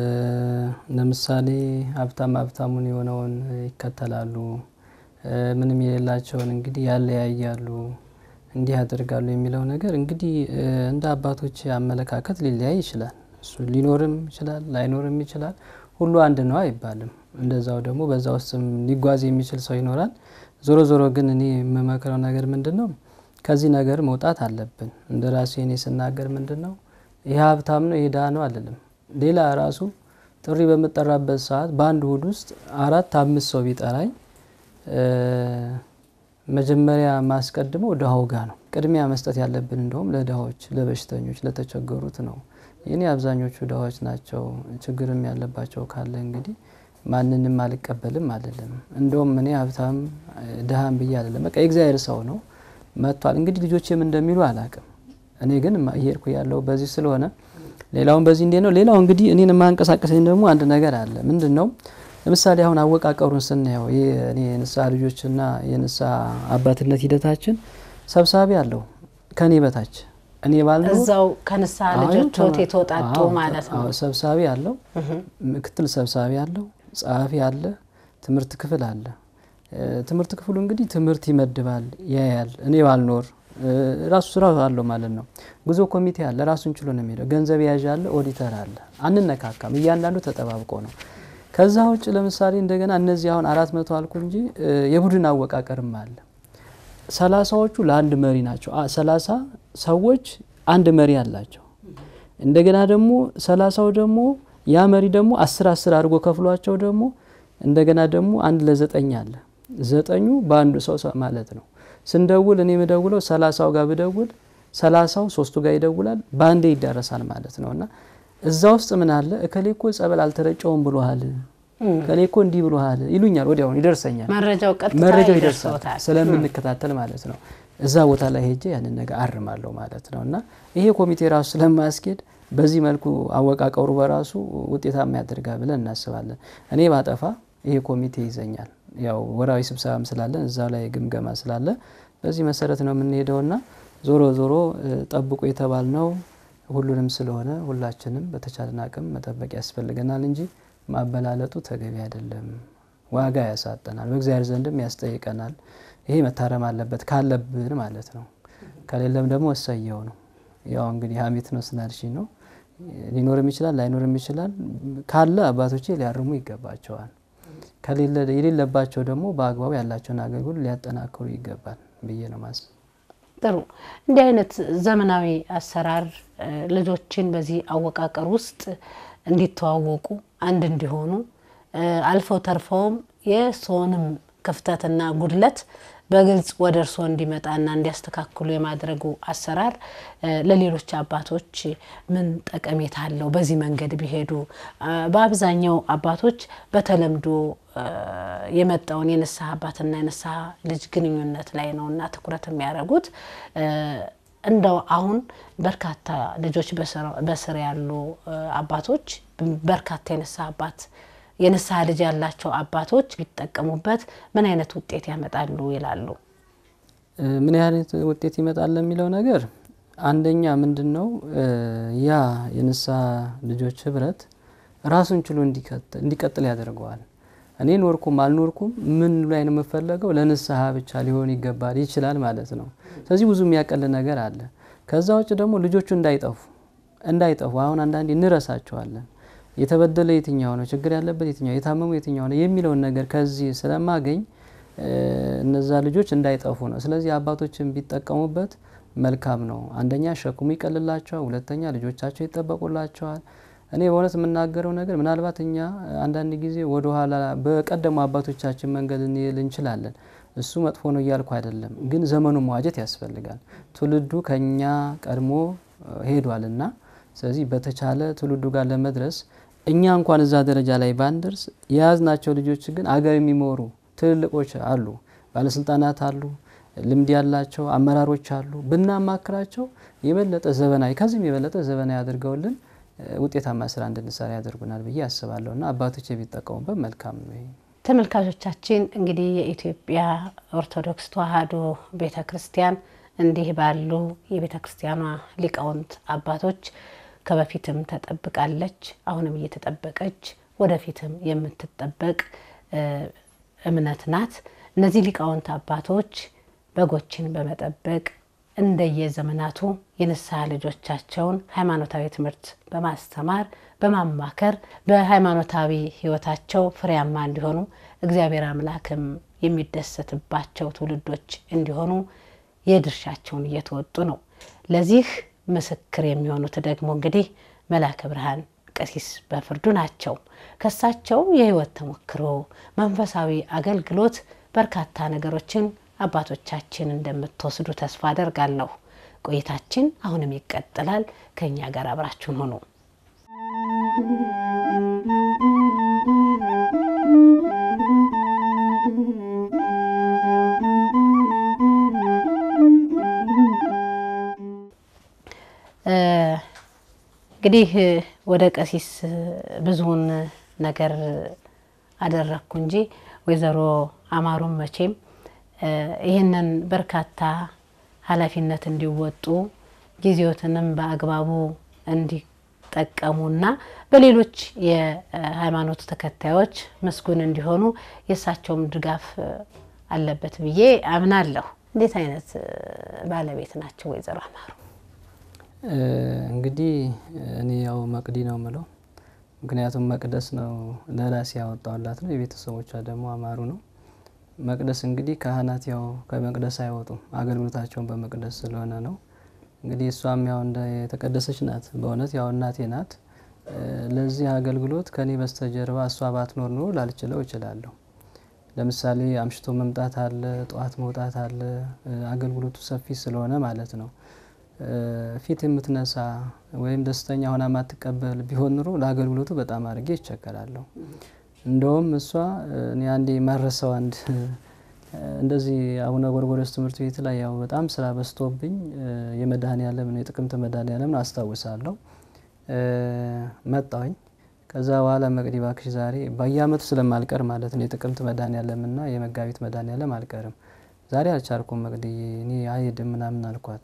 ለምሳሌ ሀብታም ሀብታሙን የሆነውን ይከተላሉ፣ ምንም የሌላቸውን እንግዲህ ያለያያሉ፣ እንዲህ ያደርጋሉ የሚለው ነገር እንግዲህ እንደ አባቶች አመለካከት ሊለያይ ይችላል። እሱ ሊኖርም ይችላል ላይኖርም ይችላል። ሁሉ አንድ ነው አይባልም። እንደዛው ደግሞ በዛ ውስጥም ሊጓዝ የሚችል ሰው ይኖራል። ዞሮ ዞሮ ግን እኔ የምመክረው ነገር ምንድን ነው ከዚህ ነገር መውጣት አለብን። እንደ ራሴ እኔ ስናገር ምንድን ነው ይህ ሀብታም ነው ይህ ድሃ ነው አልልም። ሌላ ራሱ ጥሪ በምጠራበት ሰዓት በአንድ እሁድ ውስጥ አራት አምስት ሰው ቢጠራኝ መጀመሪያ ማስቀድመው ድሃው ጋ ነው። ቅድሚያ መስጠት ያለብን እንደውም ለድሃዎች፣ ለበሽተኞች፣ ለተቸገሩት ነው። የኔ አብዛኞቹ ድሃዎች ናቸው። ችግርም ያለባቸው ካለ እንግዲህ ማንንም አልቀበልም አልልም። እንደውም እኔ ሀብታም ድሃም ብዬ አልልም። በቃ የእግዚአብሔር ሰው ነው መጥቷል። እንግዲህ ልጆችም እንደሚሉ አላቅም። እኔ ግን እየሄድኩ ያለው በዚህ ስለሆነ ሌላውን በዚህ እንዴት ነው። ሌላው እንግዲህ እኔን የማንቀሳቀሰኝ ደግሞ አንድ ነገር አለ። ምንድን ነው? ለምሳሌ አሁን አወቃቀሩን ስናየው እኔ የንስሐ ልጆችና የንስሐ አባትነት ሂደታችን ሰብሳቢ አለው ከኔ በታች እኔ ባልነው እዛው ከንስሐ ልጆች ሆት የተወጣጡ ማለት ነው። ሰብሳቢ አለው፣ ምክትል ሰብሳቢ አለው፣ ጸሐፊ አለ፣ ትምህርት ክፍል አለ። ትምህርት ክፍሉ እንግዲህ ትምህርት ይመድባል፣ ያያል። እኔ ባልኖር ራሱ ስራ አለው ማለት ነው። ጉዞ ኮሚቴ አለ፣ ራሱን ችሎ ነው የሚሄደው። ገንዘብ ያዥ አለ፣ ኦዲተር አለ። አንነካካም፣ እያንዳንዱ ተጠባብቆ ነው። ከዛ ውጭ ለምሳሌ እንደገና እነዚህ አሁን አራት መቶ አልኩ እንጂ የቡድን አወቃቀርም አለ። ሰላሳዎቹ ለአንድ መሪ ናቸው። ሰላሳ ሰዎች አንድ መሪ አላቸው። እንደገና ደግሞ ሰላሳው ደግሞ ያ መሪ ደግሞ አስር አስር አድርጎ ከፍሏቸው ደግሞ እንደገና ደግሞ አንድ ለዘጠኝ አለ። ዘጠኙ በአንዱ ሰው ማለት ነው። ስንደውል እኔ የምደውለው ሰላሳው ጋር ብደውል ሰላሳው ሶስቱ ጋር ይደውላል። በአንዴ ይዳረሳል ማለት ነው እና እዛ ውስጥ ምን አለ እከሌ እኮ ጸበል አልተረጨውም ብሎሃል፣ እከሌ እኮ እንዲህ ብሎሃል ይሉኛል። ወዲያውኑ ይደርሰኛል፣ መረጃው ቀጥታ መረጃው ይደርሳል ይደርሶታል። ስለምንከታተል ማለት ነው። እዛ ቦታ ላይ ሄጄ ያንን ነገር አርማለሁ ማለት ነው እና ይሄ ኮሚቴ ራሱ ስለማያስኬድ በዚህ መልኩ አወቃቀሩ በራሱ ውጤታማ ያደርጋል ብለን እናስባለን። እኔ ባጠፋ ይሄ ኮሚቴ ይዘኛል። ያው ወራዊ ስብሰባም ስላለን እዛ ላይ ግምገማ ስላለ በዚህ መሰረት ነው የምንሄደውና ዞሮ ዞሮ ጠብቁ የተባልነው ሁሉንም ስለሆነ ሁላችንም በተቻለን አቅም መጠበቅ ያስፈልገናል እንጂ ማበላለጡ ተገቢ አይደለም። ዋጋ ያሳጠናል፣ በእግዚአብሔር ዘንድም ያስጠይቀናል። ይሄ መታረም አለበት ካለብን ማለት ነው። ከሌለም ደግሞ እሰየው ነው። ያው እንግዲህ ሀሜት ነው ስናልሽኝ ነው ሊኖርም ይችላል ላይኖርም ይችላል። ካለ አባቶቼ ሊያርሙ ይገባቸዋል። ከሌለ የሌለባቸው ደግሞ በአግባቡ ያላቸውን አገልግሎት ሊያጠናክሩ ይገባል ብዬ ነው ማስብ። ጥሩ እንዲህ አይነት ዘመናዊ አሰራር ልጆችን በዚህ አወቃቀር ውስጥ እንዲተዋወቁ አንድ እንዲሆኑ አልፈው ተርፈውም የሰውንም ክፍተትና ጉድለት በግልጽ ወደ እርስዎ እንዲመጣና እንዲያስተካክሉ የማድረጉ አሰራር ለሌሎች አባቶች ምን ጠቀሜታ አለው? በዚህ መንገድ ቢሄዱ በአብዛኛው አባቶች በተለምዶ የመጣውን የንስሐ አባትና የንስሐ ልጅ ግንኙነት ላይ ነው እና ትኩረት የሚያደርጉት እንደው አሁን በርካታ ልጆች በስር ያሉ አባቶች በርካታ የንስሐ አባት የንስሐ ልጅ ያላቸው አባቶች ቢጠቀሙበት ምን አይነት ውጤት ያመጣሉ ይላሉ? ምን አይነት ውጤት ይመጣል ለሚለው ነገር አንደኛ ምንድን ነው ያ የንስሐ ልጆች ህብረት ራሱን ችሎ እንዲቀጥል ያደርገዋል። እኔ ኖርኩም አልኖርኩም ምን ላይ ነው የምፈለገው ለንስሐ ብቻ ሊሆን ይገባል ይችላል ማለት ነው። ስለዚህ ብዙ የሚያቀል ነገር አለ። ከዛ ውጭ ደግሞ ልጆቹ እንዳይጠፉ እንዳይጠፉ አሁን አንዳንዴ እንረሳቸዋለን። የተበደለ የትኛው ነው፣ ችግር ያለበት የትኛው፣ የታመሙ የትኛው ነው የሚለውን ነገር ከዚህ ስለማገኝ እነዛ ልጆች እንዳይጠፉ ነው። ስለዚህ አባቶችን ቢጠቀሙበት መልካም ነው። አንደኛ ሸክሙ ይቀልላቸዋል፣ ሁለተኛ ልጆቻቸው ይጠበቁላቸዋል። እኔ በእውነት የምናገረው ነገር ምናልባት እኛ አንዳንድ ጊዜ ወደኋላ በቀደሙ አባቶቻችን መንገድ እንል እንችላለን። እሱ መጥፎ ነው እያልኩ አይደለም፣ ግን ዘመኑ መዋጀት ያስፈልጋል። ትውልዱ ከኛ ቀድሞ ሄዷልና ስለዚህ በተቻለ ትውልዱ ጋር ለመድረስ እኛ እንኳን እዛ ደረጃ ላይ ባንደርስ የያዝናቸው ልጆች ግን አገር የሚመሩ ትልልቆች አሉ፣ ባለስልጣናት አሉ፣ ልምድ ያላቸው አመራሮች አሉ። ብናማክራቸው የበለጠ ዘመናዊ ከዚህም የበለጠ ዘመናዊ አድርገውልን ውጤታማ ስራ እንድንሰራ ያደርጉናል ብዬ አስባለሁ እና አባቶች የሚጠቀሙበት መልካም ነው። ተመልካቾቻችን እንግዲህ የኢትዮጵያ ኦርቶዶክስ ተዋሕዶ ቤተ ክርስቲያን እንዲህ ባሉ የቤተ ክርስቲያኗ ሊቃውንት አባቶች ከበፊትም ተጠብቃለች፣ አሁንም እየተጠበቀች ወደፊትም የምትጠበቅ እምነት ናት። እነዚህ ሊቃውንት አባቶች በጎችን በመጠበቅ እንደየዘመናቱ የንስሐ ልጆቻቸውን ሃይማኖታዊ ትምህርት በማስተማር በማማከር በሃይማኖታዊ ሕይወታቸው ፍሬያማ እንዲሆኑ እግዚአብሔር አምላክም የሚደሰትባቸው ትውልዶች እንዲሆኑ የድርሻቸውን እየተወጡ ነው። ለዚህ ምስክር የሚሆኑት ደግሞ እንግዲህ መላከ ብርሃን ቀሲስ በፍርዱ ናቸው። ከሳቸው የሕይወት ተሞክሮ መንፈሳዊ አገልግሎት በርካታ ነገሮችን አባቶቻችን እንደምትወስዱ ተስፋ አደርጋለሁ። ቆይታችን አሁንም ይቀጥላል። ከእኛ ጋር አብራችሁን ሆኑ። እንግዲህ ወደ ቀሲስ ብዙውን ነገር አደረግኩ እንጂ ወይዘሮ አማሩም መቼም ይህንን በርካታ ኃላፊነት እንዲወጡ ጊዜዎትንም በአግባቡ እንዲጠቀሙና በሌሎች የሃይማኖት ተከታዮች ምስጉን እንዲሆኑ የእሳቸውም ድጋፍ አለበት ብዬ አምናለሁ። እንዴት አይነት ባለቤት ናቸው ወይዘሮ አማሩ? እንግዲህ እኔ ያው መቅዲ ነው ምለው፣ ምክንያቱም መቅደስ ነው ለራሴ ያወጣውላት ነው። የቤተሰቦቿ ደግሞ አማሩ ነው። መቅደስ እንግዲህ ካህናት ያው ከመቅደስ አይወጡም፣ አገልግሎታቸውን በመቅደስ ስለሆነ ነው። እንግዲህ እሷም ያው እንደ የተቀደሰች ናት። በእውነት ያው እናቴ ናት። ለዚህ አገልግሎት ከኔ በስተጀርባ እሷ ባትኖር ኑሮ ላልችለው እችላለሁ። ለምሳሌ አምሽቶ መምጣት አለ፣ ጠዋት መውጣት አለ። አገልግሎቱ ሰፊ ስለሆነ ማለት ነው። ፊት የምትነሳ ወይም ደስተኛ ሆና ማትቀበል ቢሆን ኑሮ ለአገልግሎቱ በጣም አድርጌ ይቸገራለሁ። እንደውም እሷ እኔ አንዴ ማረሰው አንድ እንደዚህ አቡነ ጎርጎርዮስ ትምህርት ቤት ላይ ያው በጣም ስራ በዝቶብኝ የመድኃኔዓለም ነው የጥቅምት መድኃኔዓለም ነው አስታውሳለሁ። መጣሁኝ። ከዛ በኋላ መቅዲ እባክሽ ዛሬ በየአመቱ ስለማልቀር ማለት ነው የጥቅምት መድኃኔዓለምና የመጋቢት መድኃኔዓለም አልቀርም። ዛሬ አልቻልኩም መቅዲ እኔ አይሄድም ምናምን አልኳት።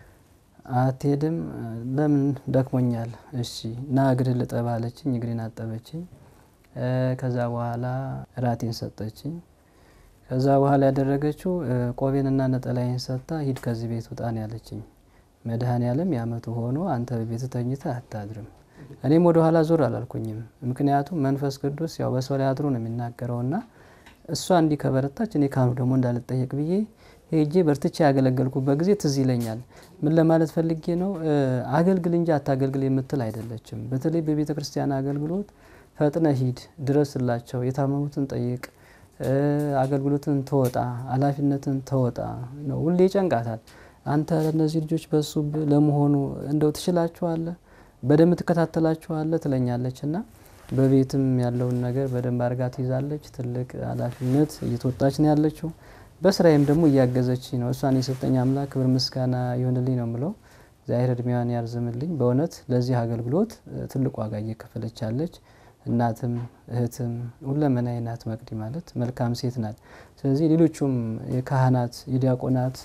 አትሄድም? ለምን ደክሞኛል። እሺ ና እግርህን ልጠብ አለችኝ። እግሬን አጠበችኝ። ከዛ በኋላ እራቴን ሰጠችኝ። ከዛ በኋላ ያደረገችው ቆቤንና ነጠላዬን ሰጥታ ሂድ ከዚህ ቤት ውጣ ነው ያለችኝ። መድኃኔዓለም የአመቱ ሆኖ አንተ በቤት ተኝተህ አታድርም። እኔም ወደ ኋላ ዞር አላልኩኝም። ምክንያቱም መንፈስ ቅዱስ ያው በሰው ላይ አድሮ ነው የሚናገረውና እሷ እንዲህ ከበረታች እኔ ካህኑ ደግሞ እንዳልጠየቅ ብዬ ሄጄ በርትቼ ያገለገልኩበት ጊዜ ትዝ ይለኛል። ምን ለማለት ፈልጌ ነው? አገልግል እንጂ አታገልግል የምትል አይደለችም። በተለይ በቤተ ክርስቲያን አገልግሎት ፈጥነ ሂድ፣ ድረስላቸው፣ የታመሙትን ጠይቅ፣ አገልግሎትን ተወጣ፣ ኃላፊነትን ተወጣ ነው። ሁሌ ይጨንቃታል። አንተ ለእነዚህ ልጆች በሱ ለመሆኑ እንደው ትችላችኋለህ፣ በደንብ ትከታተላችኋለህ ትለኛለች እና በቤትም ያለውን ነገር በደንብ አድርጋ ትይዛለች። ትልቅ ኃላፊነት እየተወጣች ነው ያለችው። በስራዬም ደግሞ እያገዘች ነው። እሷን የሰጠኝ አምላክ ክብር ምስጋና ይሆንልኝ ነው ምለው። እግዚአብሔር እድሜዋን ያርዝምልኝ። በእውነት ለዚህ አገልግሎት ትልቅ ዋጋ እየከፈለች ያለች እናትም እህትም ሁለመናዬ ናት። መቅዲ ማለት መልካም ሴት ናት። ስለዚህ ሌሎቹም የካህናት የዲያቆናት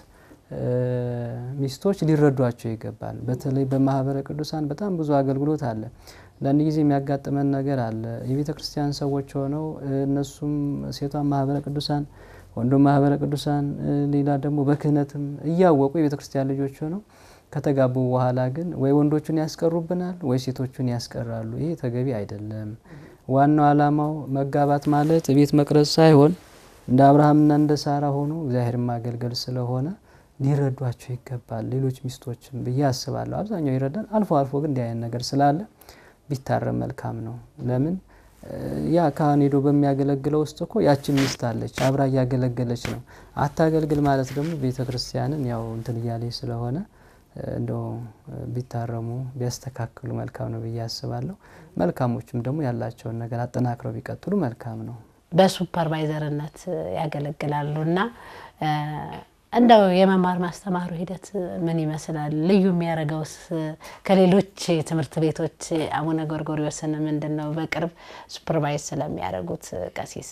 ሚስቶች ሊረዷቸው ይገባል። በተለይ በማህበረ ቅዱሳን በጣም ብዙ አገልግሎት አለ። ለአንድ ጊዜ የሚያጋጥመን ነገር አለ። የቤተ ክርስቲያን ሰዎች ሆነው እነሱም ሴቷን ማህበረ ቅዱሳን ወንዱም ማህበረ ቅዱሳን ሌላ ደግሞ በክህነትም እያወቁ የቤተ ክርስቲያን ልጆች ሆነው ከተጋቡ በኋላ ግን ወይ ወንዶቹን ያስቀሩብናል ወይ ሴቶቹን ያስቀራሉ። ይሄ ተገቢ አይደለም። ዋናው ዓላማው መጋባት ማለት ቤት መቅረጽ ሳይሆን እንደ አብርሃምና እንደ ሳራ ሆኖ እግዚአብሔርን ማገልገል ስለሆነ ሊረዷቸው ይገባል። ሌሎች ሚስቶችም ብዬ አስባለሁ። አብዛኛው ይረዳል። አልፎ አልፎ ግን እንዲህ አይነት ነገር ስላለ ቢታረም መልካም ነው። ለምን ያ ካህን ሄዶ በሚያገለግለው ውስጥ እኮ ያችን ሚስት አለች አብራ እያገለገለች ነው። አታገልግል ማለት ደግሞ ቤተ ክርስቲያንን ያው እንትን እያለች ስለሆነ እንደው ቢታረሙ ቢያስተካክሉ መልካም ነው ብዬ አስባለሁ። መልካሞችም ደግሞ ያላቸውን ነገር አጠናክረው ቢቀጥሉ መልካም ነው። በሱፐርቫይዘርነት ያገለግላሉ እና እንደው የመማር ማስተማሩ ሂደት ምን ይመስላል? ልዩ የሚያደርገውስ ከሌሎች ትምህርት ቤቶች አቡነ ጎርጎርዮስን ምንድን ነው በቅርብ ሱፐርቫይዝ ስለሚያደርጉት ቀሲስ?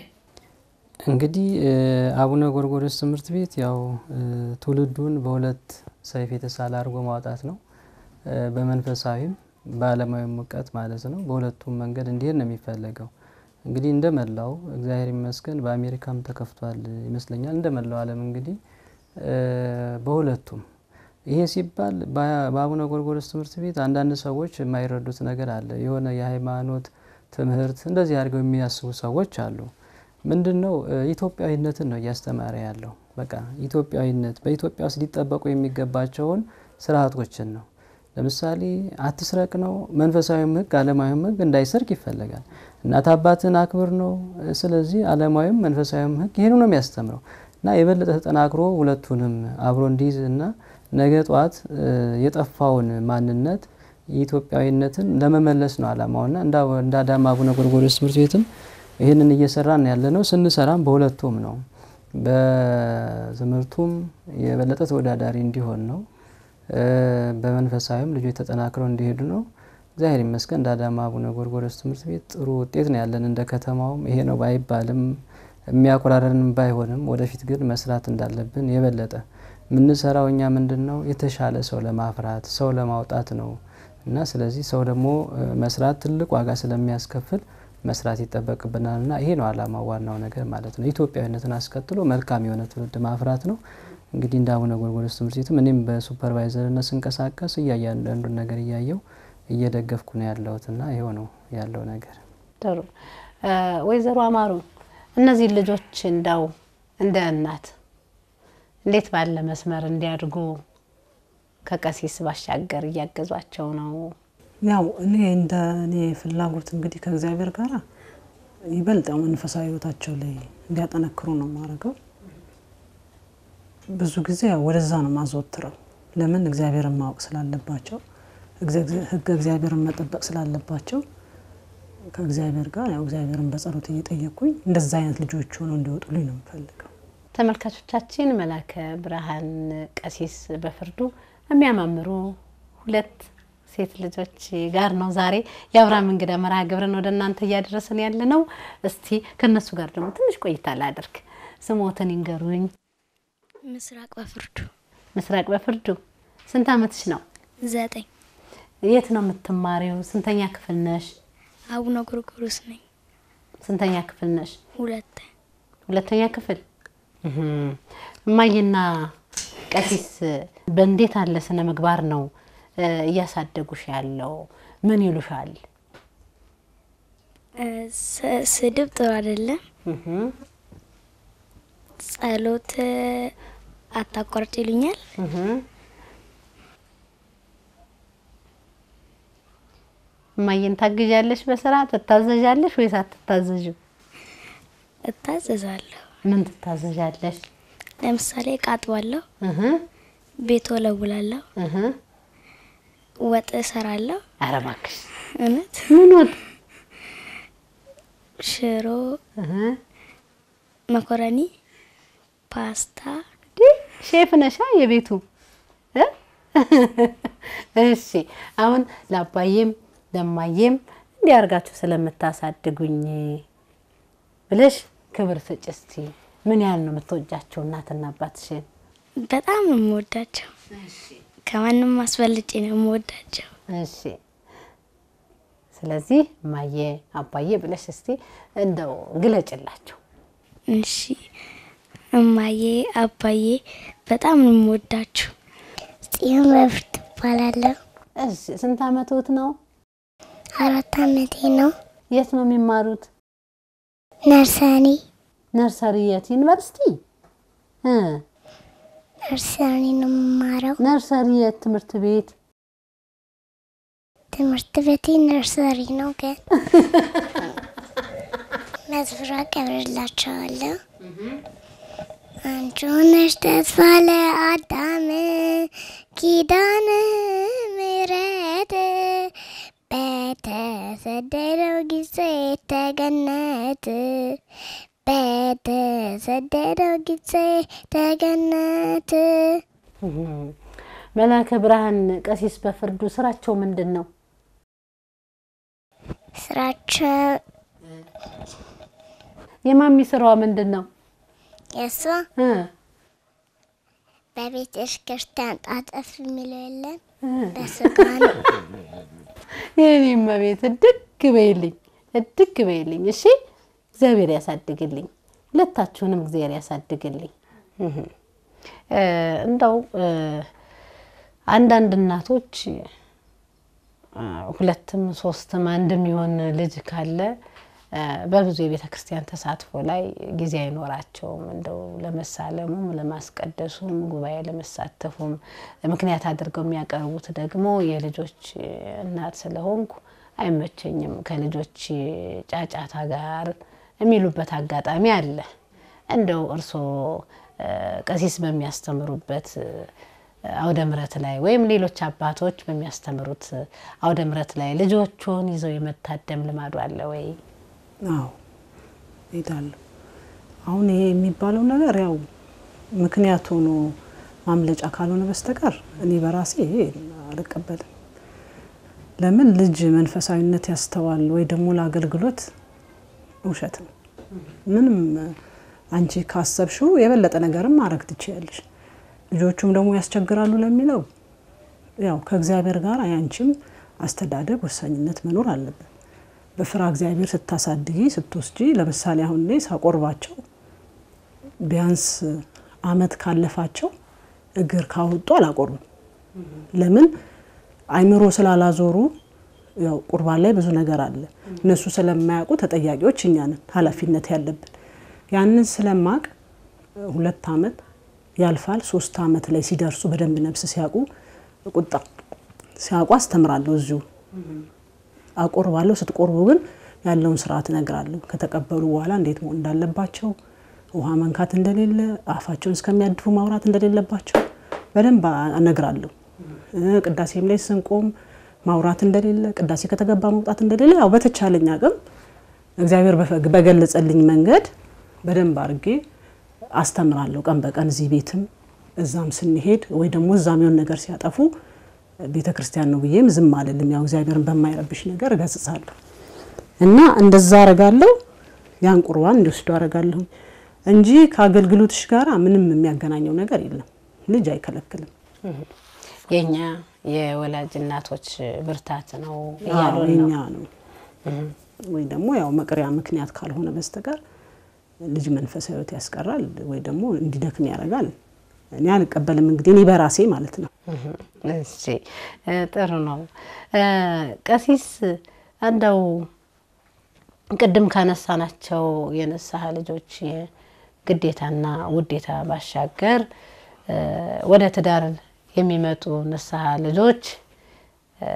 እንግዲህ አቡነ ጎርጎርዮስ ትምህርት ቤት ያው ትውልዱን በሁለት ሰይፍ የተሳለ አድርጎ ማውጣት ነው። በመንፈሳዊም በዓለማዊም እውቀት ማለት ነው። በሁለቱም መንገድ እንዲሄድ ነው የሚፈለገው። እንግዲህ እንደ መላው እግዚአብሔር ይመስገን በአሜሪካም ተከፍቷል ይመስለኛል። እንደ መላው ዓለም እንግዲህ በሁለቱም ይሄ ሲባል በ- በአቡነ ጎርጎርዮስ ትምህርት ቤት አንዳንድ ሰዎች የማይረዱት ነገር አለ። የሆነ የሃይማኖት ትምህርት እንደዚህ አድርገው የሚያስቡ ሰዎች አሉ። ምንድን ነው እ፣ ኢትዮጵያዊነትን ነው እያስተማረ ያለው። በቃ ኢትዮጵያዊነት በኢትዮጵያ ውስጥ ሊጠበቁ የሚገባቸውን ስርዓቶችን ነው። ለምሳሌ አትስረቅ ነው። መንፈሳዊም ሕግ ዓለማዊም ሕግ እንዳይሰርቅ ይፈለጋል። እናት አባትን አክብር ነው። ስለዚህ ዓለማዊም መንፈሳዊም ሕግ ይህን ነው የሚያስተምረው እና የበለጠ ተጠናክሮ ሁለቱንም አብሮ እንዲይዝ እና ነገ ጠዋት እ፣ የጠፋውን ማንነት የኢትዮጵያዊነትን ለመመለስ ነው ዓላማውና እንዳ- እንደ አዳማ አቡነ ጎርጎርዮስ ትምህርት ቤትም ይህንን እየሰራን ያለ ነው። ስንሰራም በሁለቱም ነው። በትምህርቱም የበለጠ ተወዳዳሪ እንዲሆን ነው። እ፣ በመንፈሳዊም ልጆች ተጠናክረው እንዲሄዱ ነው። እግዚአብሔር ይመስገን እንደ አዳማ አቡነ ጎርጎርዮስ ትምህርት ቤት ጥሩ ውጤት ነው ያለን። እንደ ከተማውም ይሄ ነው ባይባልም የሚያኮራረንም ባይሆንም ወደፊት ግን መስራት እንዳለብን የበለጠ የምንሰራው እኛ ምንድን ነው የተሻለ ሰው ለማፍራት ሰው ለማውጣት ነው እና ስለዚህ ሰው ደግሞ እ፣ መስራት ትልቅ ዋጋ ስለሚያስከፍል መስራት ይጠበቅብናል እና ይሄ ነው ዓላማው ዋናው ነገር ማለት ነው። ኢትዮጵያዊነትን አስከትሎ መልካም የሆነ ትውልድ ማፍራት ነው። እንግዲህ እንደ አቡነ ጎርጎርዮስ ትምህርት ቤትም እኔም በሱፐርቫይዘርነት ስንቀሳቀስ እያንዳንዱን ነገር እያየው እየደገፍኩ ነው ያለሁት እና ይኸው ነው ያለው ነገር። ጥሩ እ፣ ወይዘሮ አማሩ እነዚህ ልጆች እንዳው እንደ እናት እንዴት ባለ መስመር እንዲያድጉ ከቀሲስ ባሻገር እያገዟቸው ነው? ያው እኔ እንደ እኔ ፍላጎት እንግዲህ ከእግዚአብሔር ጋር ይበልጥ ያው መንፈሳዊ ሕይወታቸው ላይ እንዲያጠነክሩ ነው የማደርገው። ብዙ ጊዜ ያው ወደዛ ነው ማዘወትረው። ለምን እግዚአብሔርን ማወቅ ስላለባቸው እግዚአ- ሕገ እግዚአብሔርን መጠበቅ ስላለባቸው ከእግዚአብሔር ጋር ያው እግዚአብሔርን በጸሎት እየጠየቅኩኝ እንደዛ አይነት ልጆች ሆነው እንዲወጡልኝ ነው የምፈልገው። ተመልካቾቻችን መላከ ብርሃን ቀሲስ በፍርዱ የሚያማምሩ ሁለት ሴት ልጆች ጋር ነው ዛሬ የአብርሃም እንግዳ መርሃ ግብርን ወደ እናንተ እያደረስን ያለ ነው። እስቲ ከእነሱ ጋር ደግሞ ትንሽ ቆይታ ላድርግ። ስሞትን ይንገሩኝ። ምስራቅ በፍርዱ ምስራቅ በፍርዱ ስንት ዓመትሽ ነው? ዘጠኝ የት ነው የምትማሪው? ስንተኛ ክፍል ነሽ? አቡነ ጎርጎርዮስ ነኝ። ስንተኛ ክፍል ነሽ? ሁለት ሁለተኛ ክፍል። እህም። እማዬና ቀሲስ በእንዴት አለ ስነ ምግባር ነው እ፣ እያሳደጉሽ ያለው? ምን ይሉሻል? እ፣ ስ- ስድብ ጥሩ አይደለም። እህም፣ ጸሎት እ፣ አታቋርጥ ይሉኛል። እህም። እማዬን ታግዣለሽ? በስራ ትታዘዣለሽ ወይስ አትታዘዥም? እታዘዛለሁ። ምን ትታዘዣለሽ? ለምሳሌ እቃ አጥባለሁ፣ እህም፣ ቤት ወለውላለሁ፣ እህም። ወጥ እሰራለሁ። ኧረ እባክሽ እውነት ምን ወጥ? ሽሮ፣ እህም። መኮረኒ፣ ፓስታ እንዲህ ሼፍ ነሻ የቤቱ እ? እሺ አሁን ለአባዬም ለማዬም እንዲህ አድርጋችሁ ስለምታሳድጉኝ ብለሽ ክብር ስጭ እስቲ። ምን ያህል ነው የምትወጃቸው እናትና አባትሽን? በጣም ነው የምወዳቸው። ከማንም አስበልጬ ነው የምወዳቸው። እሺ ስለዚህ ማየ አባዬ ብለሽ እስቲ እንደው ግለጭላቸው። እሺ እማዬ አባዬ በጣም ነው የምወዳችሁ። ጽዮን በፍርድ እባላለሁ። እሺ ስንት አመቶት ነው? አራት አመቴ ነው። የት ነው የሚማሩት? ነርሰሪ ነርሰሪ የት ዩኒቨርሲቲ? እ ነርሰሪ ነው የምማረው። ነርሰሪ የት ትምህርት ቤት? ትምህርት ቤቴ ነርሰሪ ነው፣ ግን መዝሙር አቀብርላቸዋለሁ። አንቺ ነሽ ተስፋ ለአዳም ኪዳነ ምሕረት በተሰደደው ጊዜ ተገነት በተሰደደው ጊዜ ተገነት መላከ ብርሃን ቀሲስ በፍርዱ ስራቸው ምንድን ነው? ስራቸው የማሚ ስራዋ ምንድን ነው? የእሷ እ በቤተ ክርስቲያን ጣጠፍ የሚለው የለም እ በስጋ ነው። የኔም ቤት እድግ በይልኝ እድግ በይልኝ። እሺ እግዚአብሔር ያሳድግልኝ፣ ሁለታችሁንም እግዚአብሔር ያሳድግልኝ። እህ እ እንደው እ አንዳንድ እናቶች አ፣ ሁለትም ሶስትም አንድም የሆን ልጅ ካለ አ፣ በብዙ የቤተ ክርስቲያን ተሳትፎ ላይ ጊዜ አይኖራቸውም። እንደው ለመሳለሙም ለማስቀደሱም ጉባኤ ለመሳተፉም ምክንያት አድርገው የሚያቀርቡት ደግሞ የልጆች እናት ስለሆንኩ አይመቸኝም ከልጆች ጫጫታ ጋር የሚሉበት አጋጣሚ አለ። እንደው እርስዎ አ፣ ቀሲስ በሚያስተምሩበት አውደ ምሕረት ላይ ወይም ሌሎች አባቶች በሚያስተምሩት አውደ ምሕረት ላይ ልጆቹን ይዘው የመታደም ልማዱ አለ ወይ? አዎ እሄዳለሁ። አሁን ይሄ የሚባለው ነገር ያው ምክንያት ሆኖ ማምለጫ ካልሆነ በስተቀር እኔ በራሴ ይሄ አልቀበልም። ለምን ልጅ መንፈሳዊነት ያስተዋል ወይ ደግሞ ለአገልግሎት ውሸት ነው። ምንም አንቺ ካሰብሽው የበለጠ ነገርም ማድረግ ትችያለሽ። ልጆቹም ደግሞ ያስቸግራሉ ለሚለው ያው ከእግዚአብሔር ጋር ያንቺም አስተዳደግ ወሳኝነት መኖር አለበት። በፍራ እግዚአብሔር ስታሳድጊ ስትወስጂ፣ ለምሳሌ አሁን እኔ ሳቆርባቸው ቢያንስ አመት ካለፋቸው እግር ካወጡ አላቆርቡም። ለምን አይምሮ ስላላዞሩ ያው ቁርባን ላይ ብዙ ነገር አለ። እነሱ ስለማያውቁ ተጠያቂዎች እኛ ነን፣ ኃላፊነት ያለብን ያንን ስለማቅ ሁለት አመት ያልፋል። ሶስት አመት ላይ ሲደርሱ በደንብ ነፍስ ሲያውቁ ቁጣ ሲያውቁ አስተምራለሁ። እዚሁ አቆርባለሁ። ስትቆርቡ ግን ያለውን ስርዓት እነግራለሁ። ከተቀበሉ በኋላ እንዴት መሆን እንዳለባቸው፣ ውሃ መንካት እንደሌለ፣ አፋቸውን እስከሚያድፉ ማውራት እንደሌለባቸው በደንብ እነግራለሁ። ቅዳሴም ላይ ስንቆም ማውራት እንደሌለ፣ ቅዳሴ ከተገባ መውጣት እንደሌለ ያው በተቻለኝ አቅም እግዚአብሔር በገለጸልኝ መንገድ በደንብ አድርጌ አስተምራለሁ። ቀን በቀን እዚህ ቤትም እዛም ስንሄድ ወይ ደግሞ እዛም የሆነ ነገር ሲያጠፉ ቤተ ክርስቲያን ነው ብዬም ዝም አልልም። ያው እግዚአብሔርን በማይረብሽ ነገር እገስጻለሁ እና እንደዛ አረጋለሁ። ያን ቁርባን እንዲወስዱ አረጋለሁ እንጂ ከአገልግሎትሽ ጋር ምንም የሚያገናኘው ነገር የለም። ልጅ አይከለክልም። የኛ የወላጅ እናቶች ብርታት ነው አዎ፣ እያሉን ነው። የኛ ነው ወይ ደግሞ ያው መቅሪያ ምክንያት ካልሆነ በስተቀር ልጅ መንፈሳዊ ሕይወት ያስቀራል ወይ ደግሞ እንዲደክም ያደርጋል። እኔ አልቀበልም። እንግዲህ እኔ በራሴ ማለት ነው። እሺ እ ጥሩ ነው እ ቀሲስ እንደው ቅድም ካነሳናቸው የንስሐ ልጆች ግዴታና ውዴታ ባሻገር እ ወደ ትዳር የሚመጡ ንስሐ ልጆች እ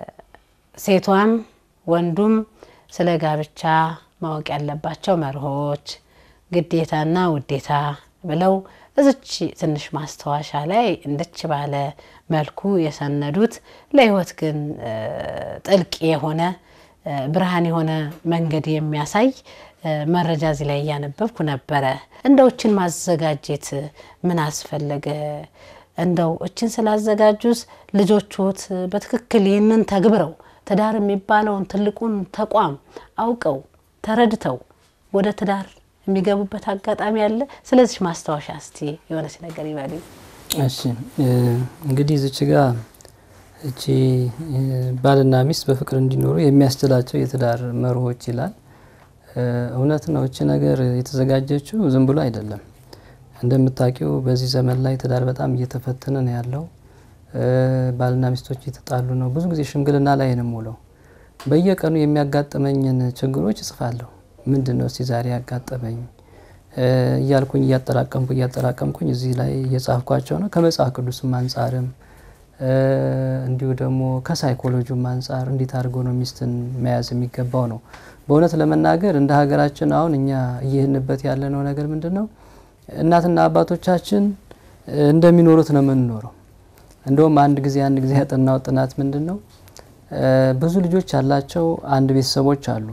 ሴቷም ወንዱም ስለ ጋብቻ ማወቅ ያለባቸው መርሆች ግዴታና ውዴታ ብለው እዝች ትንሽ ማስታወሻ ላይ እንደች ባለ መልኩ የሰነዱት ለሕይወት ግን እ ጥልቅ የሆነ እ ብርሃን የሆነ መንገድ የሚያሳይ እ መረጃ እዚህ ላይ እያነበብኩ ነበረ። እንደው እችን ማዘጋጀት ምን አስፈለገ? እንደው እችን ስላዘጋጁስ ልጆችዎት በትክክል ይህንን ተግብረው ትዳር የሚባለውን ትልቁን ተቋም አውቀው ተረድተው ወደ ትዳር የሚገቡበት አጋጣሚ አለ። ስለዚህ ማስታወሻ እስቲ የሆነች ነገር ይበሉኝ። እሺ እ እንግዲህ እዚች ጋ እቺ እ ባልና ሚስት በፍቅር እንዲኖሩ የሚያስችላቸው የትዳር መርሆች ይላል። እ እውነት ነው። እቺ ነገር የተዘጋጀችው ዝም ብሎ አይደለም። እንደምታውቂው በዚህ ዘመን ላይ ትዳር በጣም እየተፈተነ ነው ያለው። እ ባልና ሚስቶች እየተጣሉ ነው። ብዙ ጊዜ ሽምግልና ላይ ነው የምውለው። በየቀኑ የሚያጋጥመኝን ችግሮች እጽፋለሁ። ምንድን ነው እስቲ ዛሬ ያጋጠመኝ እ እያልኩኝ እያጠራቀምኩ እያጠራቀምኩኝ እዚህ ላይ እየጻፍኳቸው ነው። ከመጽሐፍ ቅዱስም አንጻርም እ እንዲሁ ደግሞ ከሳይኮሎጂም አንጻር እንዴት አድርጎ ነው ሚስትን መያዝ የሚገባው ነው። በእውነት ለመናገር እንደ ሀገራችን አሁን እኛ እየሄድንበት ያለነው ነገር ምንድን ነው? እናትና አባቶቻችን እ እንደሚኖሩት ነው የምንኖረው። እንደውም አንድ ጊዜ አንድ ጊዜ ያጠናው ጥናት ምንድን ነው እ ብዙ ልጆች ያላቸው አንድ ቤተሰቦች አሉ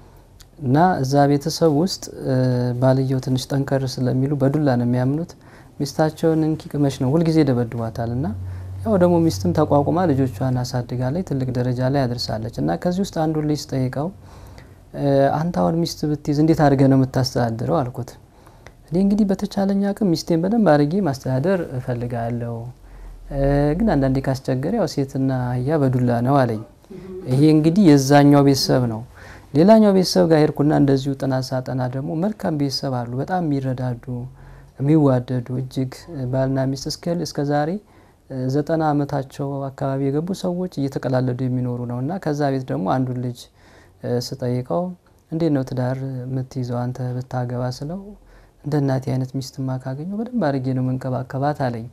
እና እዛ ቤተሰብ ውስጥ እ ባልየው ትንሽ ጠንከር ስለሚሉ በዱላ ነው የሚያምኑት። ሚስታቸውን እንኪ ቅመሽ ነው ሁልጊዜ ደበድቧታል። እና ያው ደግሞ ሚስትም ተቋቁማ ልጆቿን አሳድጋለች፣ ትልቅ ደረጃ ላይ አድርሳለች። እና ከዚህ ውስጥ አንዱ ልጅ ጠይቀው እ አንተ አሁን ሚስት ብትይዝ እንዴት አድርገህ ነው የምታስተዳድረው አልኩት። እኔ እንግዲህ በተቻለኝ አቅም ሚስቴን በደንብ አድርጌ ማስተዳደር እፈልጋለሁ እ ግን አንዳንዴ ካስቸገረ ያው ሴትና አህያ በዱላ ነው አለኝ። ይሄ እንግዲህ የዛኛው ቤተሰብ ነው። ሌላኛው ቤተሰብ ጋር ሄድኩና እንደዚሁ ጥናት ሳጠና ደግሞ መልካም ቤተሰብ አሉ፣ በጣም የሚረዳዱ የሚዋደዱ እጅግ ባልና ሚስት እስከ እስከ ዛሬ ዘጠና ዓመታቸው አካባቢ የገቡ ሰዎች እየተቀላለዱ የሚኖሩ ነው እና ከዛ ቤት ደግሞ አንዱን ልጅ ስጠይቀው እንዴት ነው ትዳር የምትይዘው አንተ ብታገባ ስለው እንደ እናቴ አይነት ሚስትማ ካገኘው በደንብ አድርጌ ነው መንከባከባት አለኝ።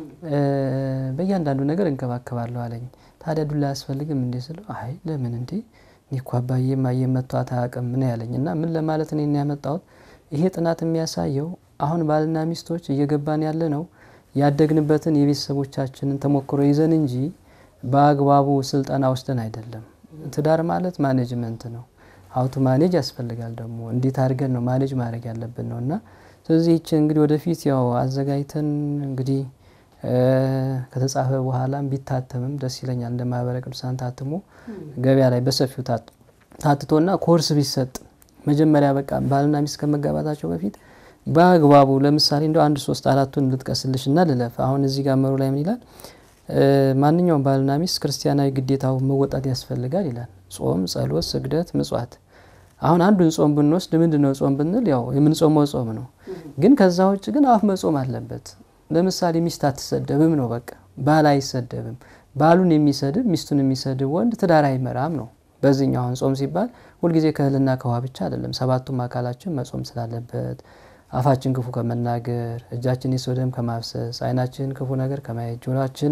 በእያንዳንዱ ነገር እንከባከባለሁ አለኝ። ታዲያ ዱላ አያስፈልግም እንዴ ስለው አይ ለምን እንዴ እኔ እኮ አባዬ ማየ መቷት አያውቅም ምን ያለኝ እና ምን ለማለት እኔ ያመጣሁት ይሄ ጥናት የሚያሳየው አሁን ባልና ሚስቶች እየገባን ያለ ነው ያደግንበትን የቤተሰቦቻችንን ተሞክሮ ይዘን እንጂ በአግባቡ ስልጠና ወስደን አይደለም። ትዳር ማለት ማኔጅመንት ነው። ሀውቱ ማኔጅ ያስፈልጋል ደግሞ እንዴት አድርገን ነው ማኔጅ ማድረግ ያለብን ነው እና ስለዚህ ይች እንግዲህ ወደፊት ያው አዘጋጅተን እንግዲህ ከተጻፈ በኋላም ቢታተምም ደስ ይለኛል። እንደ ማህበረ ቅዱሳን ታትሞ ገበያ ላይ በሰፊው ታትቶና ኮርስ ቢሰጥ መጀመሪያ በቃ ባልና ሚስት ከመጋባታቸው በፊት በአግባቡ ለምሳሌ እንደው አንድ ሶስት አራቱን ልጥቀስልሽ እና ልለፍ። አሁን እዚህ ጋር መሩ ላይ ምን ይላል? ማንኛውም ባልና ሚስት ክርስቲያናዊ ግዴታው መወጣት ያስፈልጋል ይላል። ጾም፣ ጸሎት፣ ስግደት፣ ምጽዋት። አሁን አንዱን ጾም ብንወስድ ምንድን ነው ጾም ብንል ያው የምንጾመው ጾም ነው። ግን ከዛ ውጭ ግን አፍ መጾም አለበት። ለምሳሌ ሚስት አትሰደብም ነው በቃ ባል አይሰደብም። ባሉን የሚሰድብ ሚስቱን የሚሰድብ ወንድ ትዳር አይመራም ነው። በዚህኛው አሁን ጾም ሲባል ሁልጊዜ ከእህልና ከውሃ ብቻ አይደለም። ሰባቱም አካላችን መጾም ስላለበት አፋችን ክፉ ከመናገር፣ እጃችን የሰው ደም ከማፍሰስ፣ ዓይናችን ክፉ ነገር ከማየት፣ ጆሮአችን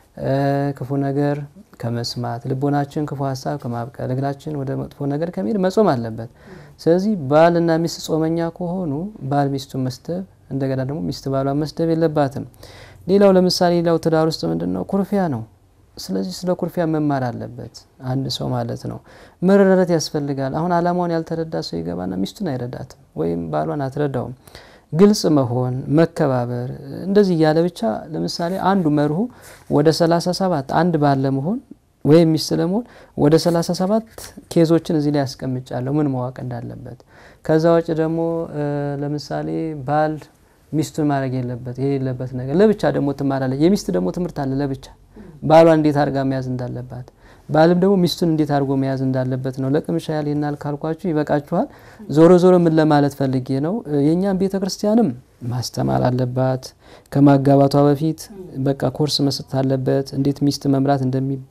ክፉ ነገር ከመስማት፣ ልቦናችን ክፉ ሀሳብ ከማብቀል፣ እግራችን ወደ መጥፎ ነገር ከመሄድ መጾም አለበት። ስለዚህ ባልና ሚስት ጾመኛ ከሆኑ ባል ሚስቱን መስደብ፣ እንደገና ደግሞ ሚስት ባሏን መስደብ የለባትም። ሌላው ለምሳሌ ሌላው ትዳር ውስጥ ምንድን ነው ኩርፊያ ነው። ስለዚህ ስለ ኩርፊያ መማር አለበት አንድ ሰው ማለት ነው። መረዳት ያስፈልጋል። አሁን አላማውን ያልተረዳ ሰው ይገባና ሚስቱን አይረዳትም ወይም ባሏን አትረዳውም። ግልጽ መሆን፣ መከባበር እንደዚህ እያለ ብቻ ለምሳሌ አንዱ መርሁ ወደ 37 አንድ ባል ለመሆን ወይም ሚስት ለመሆን ወደ 37 ኬዞችን እዚህ ላይ ያስቀምጫለሁ ምን ማወቅ እንዳለበት። ከዛ ውጭ ደግሞ ለምሳሌ ባል ሚስቱን ማድረግ የለበት የሌለበት ነገር ለብቻ ደግሞ ትማራለች። የሚስት ደግሞ ትምህርት አለ ለብቻ ባሏን እንዴት አድርጋ መያዝ እንዳለባት ባልም ደግሞ ሚስቱን እንዴት አድርጎ መያዝ እንዳለበት ነው። ለቅምሻ ያህል ይናል ካልኳችሁ ይበቃችኋል። ዞሮ ዞሮ ምን ለማለት ፈልጌ ነው፣ የእኛም ቤተ ክርስቲያንም ማስተማር አለባት። ከማጋባቷ በፊት በቃ ኮርስ መስጠት አለበት፣ እንዴት ሚስት መምራት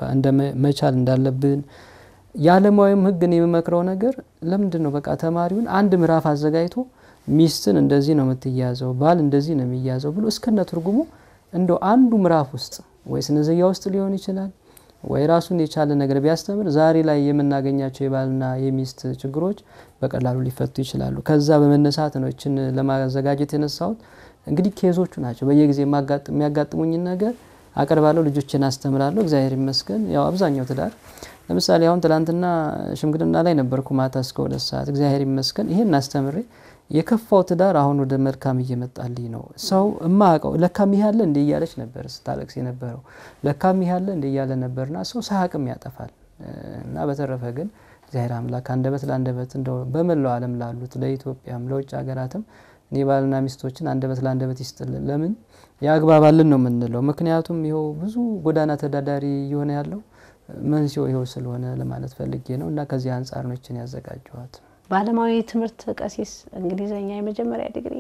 መቻል እንዳለብን። የዓለማዊም ሕግን የሚመክረው ነገር ለምንድን ነው በቃ ተማሪውን አንድ ምዕራፍ አዘጋጅቶ ሚስትን እንደዚህ ነው የምትያዘው፣ ባል እንደዚህ ነው የሚያዘው ብሎ እስከነ ትርጉሙ እንደው አንዱ ምዕራፍ ውስጥ ወይ ስነዘያ ውስጥ ሊሆን ይችላል ወይ ራሱን የቻለ ነገር ቢያስተምር ዛሬ ላይ የምናገኛቸው የባልና የሚስት ችግሮች በቀላሉ ሊፈቱ ይችላሉ። ከዛ በመነሳት ነው ይችን ለማዘጋጀት የነሳሁት። እንግዲህ ኬዞቹ ናቸው። በየጊዜ የሚያጋጥሙኝን ነገር አቀርባለሁ፣ ልጆችን አስተምራለሁ። እግዚአብሔር ይመስገን። ያው አብዛኛው ትዳር ለምሳሌ አሁን ትላንትና ሽምግልና ላይ ነበርኩ ማታ እስከ ሁለት ሰዓት። እግዚአብሔር ይመስገን ይሄን አስተምሬ የከፋው ትዳር አሁን ወደ መልካም እየመጣልኝ ነው። ሰው እማያውቀው ለካም ይህ ያለ እንደ እያለች ነበር ስታለቅስ የነበረው ለካም ይህ ያለ እንደ እያለ ነበርና ሰው ሳያቅም ያጠፋል። እና በተረፈ ግን እግዚአብሔር አምላክ አንደበት ለአንደበት እንደው በመላው ዓለም ላሉት ለኢትዮጵያም ለውጭ ሀገራትም እኔ ባልና ሚስቶችን አንደበት ለአንደበት ይስጥልን። ለምን ያግባባልን ነው የምንለው። ምክንያቱም ይኸው ብዙ ጎዳና ተዳዳሪ እየሆነ ያለው መንስኤው ይኸው ስለሆነ ለማለት ፈልጌ ነው። እና ከዚህ አንጻር ነው ይችን ያዘጋጀኋት። በዓለማዊ ትምህርት ቀሲስ እንግሊዘኛ የመጀመሪያ ዲግሪ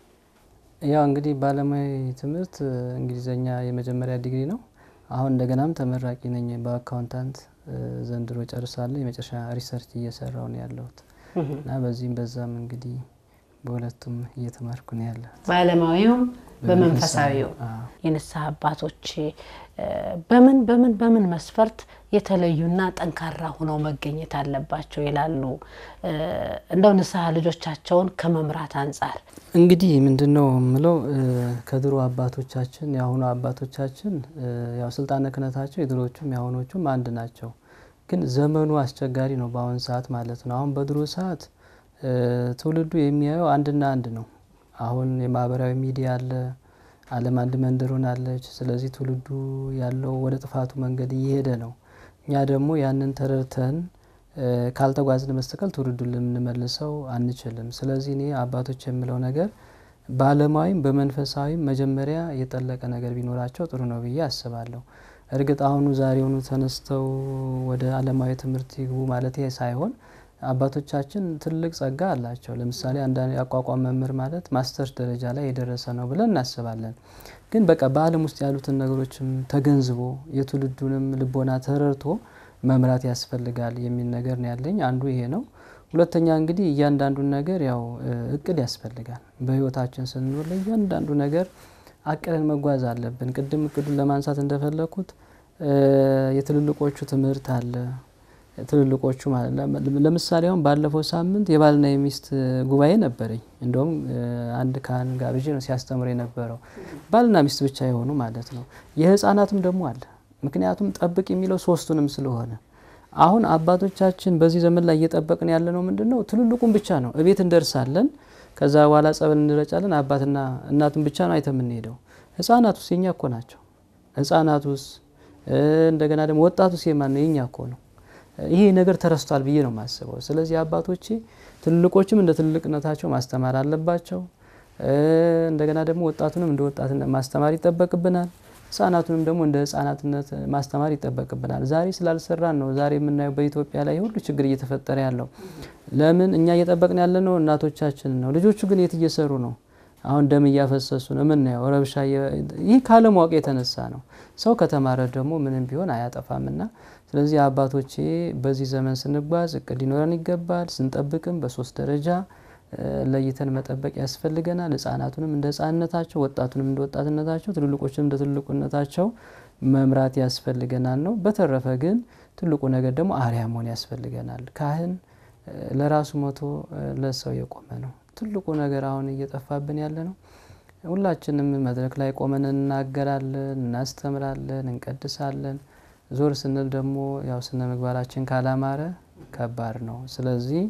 ያው እንግዲህ በዓለማዊ ትምህርት እንግሊዘኛ የመጀመሪያ ዲግሪ ነው። አሁን እንደገናም ተመራቂ ነኝ በአካውንታንት ዘንድሮ ጨርሳለሁ። የመጨረሻ ሪሰርች እየሰራው ነው ያለሁት እና በዚህም በዛም እንግዲህ በሁለቱም እየተማርኩ ነው ያለ በዓለማዊውም በመንፈሳዊው የንስሐ አባቶች በምን በምን በምን መስፈርት የተለዩና ጠንካራ ሆነው መገኘት አለባቸው ይላሉ? እንደው ንስሐ ልጆቻቸውን ከመምራት አንጻር እንግዲህ ምንድን ነው የምለው ከድሮ አባቶቻችን የአሁኑ አባቶቻችን ያው ስልጣነ ክህነታቸው የድሮቹም የአሁኖቹም አንድ ናቸው። ግን ዘመኑ አስቸጋሪ ነው በአሁን ሰዓት ማለት ነው። አሁን በድሮ ሰዓት ትውልዱ የሚያየው አንድና አንድ ነው። አሁን የማህበራዊ ሚዲያ አለ፣ ዓለም አንድ መንደር ሆናለች። ስለዚህ ትውልዱ ያለው ወደ ጥፋቱ መንገድ እየሄደ ነው። እኛ ደግሞ ያንን ተረድተን ካልተጓዝን በስተቀር ትውልዱን ልንመልሰው አንችልም። ስለዚህ እኔ አባቶች የምለው ነገር በዓለማዊም በመንፈሳዊም መጀመሪያ የጠለቀ ነገር ቢኖራቸው ጥሩ ነው ብዬ አስባለሁ። እርግጥ አሁኑ ዛሬውኑ ተነስተው ወደ ዓለማዊ ትምህርት ይግቡ ማለት ሳይሆን አባቶቻችን ትልቅ ጸጋ አላቸው። ለምሳሌ አንዳንድ የአቋቋም መምህር ማለት ማስተርስ ደረጃ ላይ የደረሰ ነው ብለን እናስባለን። ግን በቃ በዓለም ውስጥ ያሉትን ነገሮችም ተገንዝቦ የትውልዱንም ልቦና ተረድቶ መምራት ያስፈልጋል የሚል ነገር ነው ያለኝ። አንዱ ይሄ ነው። ሁለተኛ እንግዲህ እያንዳንዱን ነገር ያው እቅድ ያስፈልጋል። በህይወታችን ስንኖር ለእያንዳንዱ ነገር አቅደን መጓዝ አለብን። ቅድም እቅዱን ለማንሳት እንደፈለኩት የትልልቆቹ ትምህርት አለ። ትልልቆቹ ለምሳሌ አሁን ባለፈው ሳምንት የባልና የሚስት ጉባኤ ነበረኝ። እንደውም አንድ ካህን ጋብዤ ነው ሲያስተምር የነበረው ባልና ሚስት ብቻ የሆኑ ማለት ነው። የህፃናትም ደግሞ አለ። ምክንያቱም ጠብቅ የሚለው ሶስቱንም ስለሆነ አሁን አባቶቻችን በዚህ ዘመን ላይ እየጠበቅን ያለ ነው ምንድን ነው? ትልልቁን ብቻ ነው። እቤት እንደርሳለን። ከዛ በኋላ ጸበል እንረጫለን። አባትና እናትን ብቻ ነው አይተ የምንሄደው። ህጻናቱስ የኛ እኮ ናቸው። ህጻናቱስ እንደገና ደግሞ ወጣቱስ የማን ነው? የኛ እኮ ነው። ይሄ ነገር ተረስቷል ብዬ ነው የማስበው። ስለዚህ አባቶቼ ትልልቆችም እንደ ትልቅነታቸው ማስተማር አለባቸው። እንደገና ደግሞ ወጣቱንም እንደ ወጣትነት ማስተማር ይጠበቅብናል። ህጻናቱንም ደግሞ እንደ ህጻናትነት ማስተማር ይጠበቅብናል። ዛሬ ስላልሰራን ነው ዛሬ የምናየው በኢትዮጵያ ላይ ሁሉ ችግር እየተፈጠረ ያለው። ለምን እኛ እየጠበቅን ያለ ነው እናቶቻችን ነው። ልጆቹ ግን የት እየሰሩ ነው? አሁን ደም እያፈሰሱ ነው የምናየው። ረብሻ ይህ ካለማወቅ የተነሳ ነው። ሰው ከተማረ ደግሞ ምንም ቢሆን አያጠፋምና ስለዚህ አባቶቼ በዚህ ዘመን ስንጓዝ እቅድ ሊኖረን ይገባል። ስንጠብቅም በሶስት ደረጃ ለይተን መጠበቅ ያስፈልገናል። ህጻናቱንም እንደ ህጻንነታቸው፣ ወጣቱንም እንደ ወጣትነታቸው፣ ትልልቆችንም እንደ ትልቁነታቸው መምራት ያስፈልገናል ነው። በተረፈ ግን ትልቁ ነገር ደግሞ አርያ መሆን ያስፈልገናል። ካህን ለራሱ ሞቶ ለሰው የቆመ ነው። ትልቁ ነገር አሁን እየጠፋብን ያለ ነው። ሁላችንም መድረክ ላይ ቆመን እናገራለን፣ እናስተምራለን፣ እንቀድሳለን። ዞር ስንል ደግሞ ያው ስነ ምግባራችን ካላማረ ከባድ ነው። ስለዚህ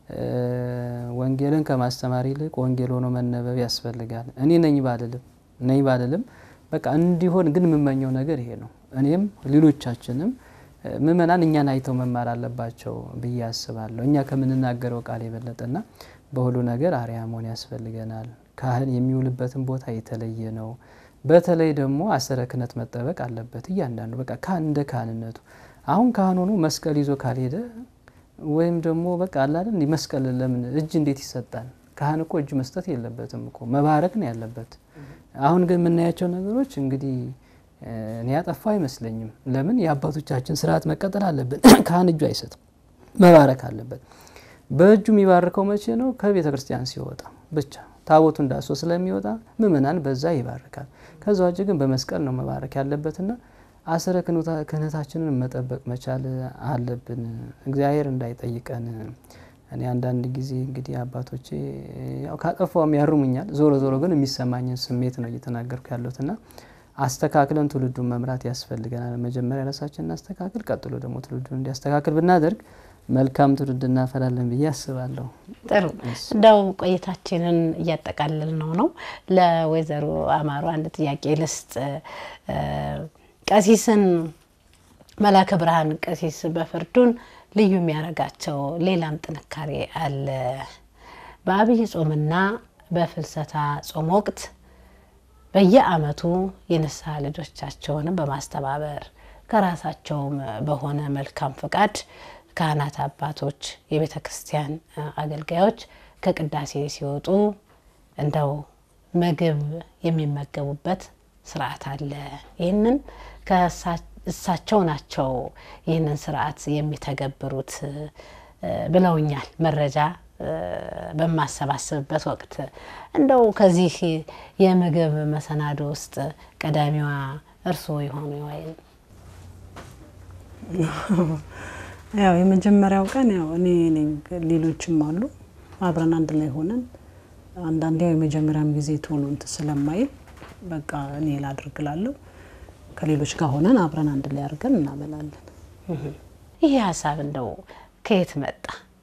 ወንጌልን ከማስተማር ይልቅ ወንጌል ሆኖ መነበብ ያስፈልጋል። እኔ ነኝ ባልልም ነኝ ባልልም በቃ እንዲሆን ግን የምመኘው ነገር ይሄ ነው። እኔም ሌሎቻችንም ምእመናን እኛን አይተው መማር አለባቸው ብዬ አስባለሁ። እኛ ከምንናገረው ቃል የበለጠና በሁሉ ነገር አርያ መሆን ያስፈልገናል። ካህን የሚውልበትን ቦታ የተለየ ነው። በተለይ ደግሞ አሰረ ክህነት መጠበቅ አለበት። እያንዳንዱ በቃ ካህን እንደ ካህንነቱ አሁን ካህን ሆኖ መስቀል ይዞ ካልሄደ ወይም ደግሞ በቃ አላለን መስቀል ለምን እጅ እንዴት ይሰጣል? ካህን እኮ እጅ መስጠት የለበትም እኮ መባረክ ነው ያለበት። አሁን ግን የምናያቸው ነገሮች እንግዲህ እኔ ያጠፋ አይመስለኝም። ለምን የአባቶቻችን ስርዓት መቀጠል አለብን። ካህን እጁ አይሰጥም፣ መባረክ አለበት። በእጁ የሚባርከው መቼ ነው? ከቤተ ክርስቲያን ሲወጣ ብቻ ታቦቱ እንዳሶ ስለሚወጣ ምእመናን በዛ ይባርካል። ከዛ ውጭ ግን በመስቀል ነው መባረክ ያለበትና አስረ ክህነታችንን መጠበቅ መቻል አለብን። እግዚአብሔር እንዳይጠይቀን እኔ አንዳንድ ጊዜ እንግዲህ አባቶቼ ያው ካጠፋውም ያርሙኛል። ዞሮ ዞሮ ግን የሚሰማኝን ስሜት ነው እየተናገርኩ ያለሁትና አስተካክለን ትውልዱን መምራት ያስፈልገናል። መጀመሪያ ራሳችን እናስተካክል፣ ቀጥሎ ደግሞ ትውልዱን እንዲያስተካክል ብናደርግ መልካም ትውልድ እናፈላለን ብዬ አስባለሁ። ጥሩ እንደው ቆይታችንን እያጠቃለል ነው ነው ለወይዘሮ አማሩ አንድ ጥያቄ ልስጥ። ቀሲስን መላከ ብርሃን ቀሲስ በፍርዱን ልዩ የሚያደርጋቸው ሌላም ጥንካሬ አለ። በአብይ ጾምና በፍልሰታ ጾም ወቅት በየዓመቱ የንስሐ ልጆቻቸውንም በማስተባበር ከራሳቸውም በሆነ መልካም ፍቃድ ካህናት አባቶች፣ የቤተ ክርስቲያን አገልጋዮች ከቅዳሴ ሲወጡ እንደው ምግብ የሚመገቡበት ስርዓት አለ። ይህንን እሳቸው ናቸው ይህንን ስርዓት የሚተገብሩት ብለውኛል። መረጃ በማሰባሰብበት ወቅት እንደው ከዚህ የምግብ መሰናዶ ውስጥ ቀዳሚዋ እርስዎ የሆኑ ወይም ያው የመጀመሪያው ቀን ያው እኔ ነኝ፣ ሌሎችም አሉ። አብረን አንድ ላይ ሆነን አንዳንዴ ያው የመጀመሪያም ጊዜ ቶሎ እንትን ስለማይል በቃ እኔ ላድርግላለሁ። ከሌሎች ጋር ሆነን አብረን አንድ ላይ አድርገን እናበላለን። ይሄ ሀሳብ እንደው ከየት መጣ?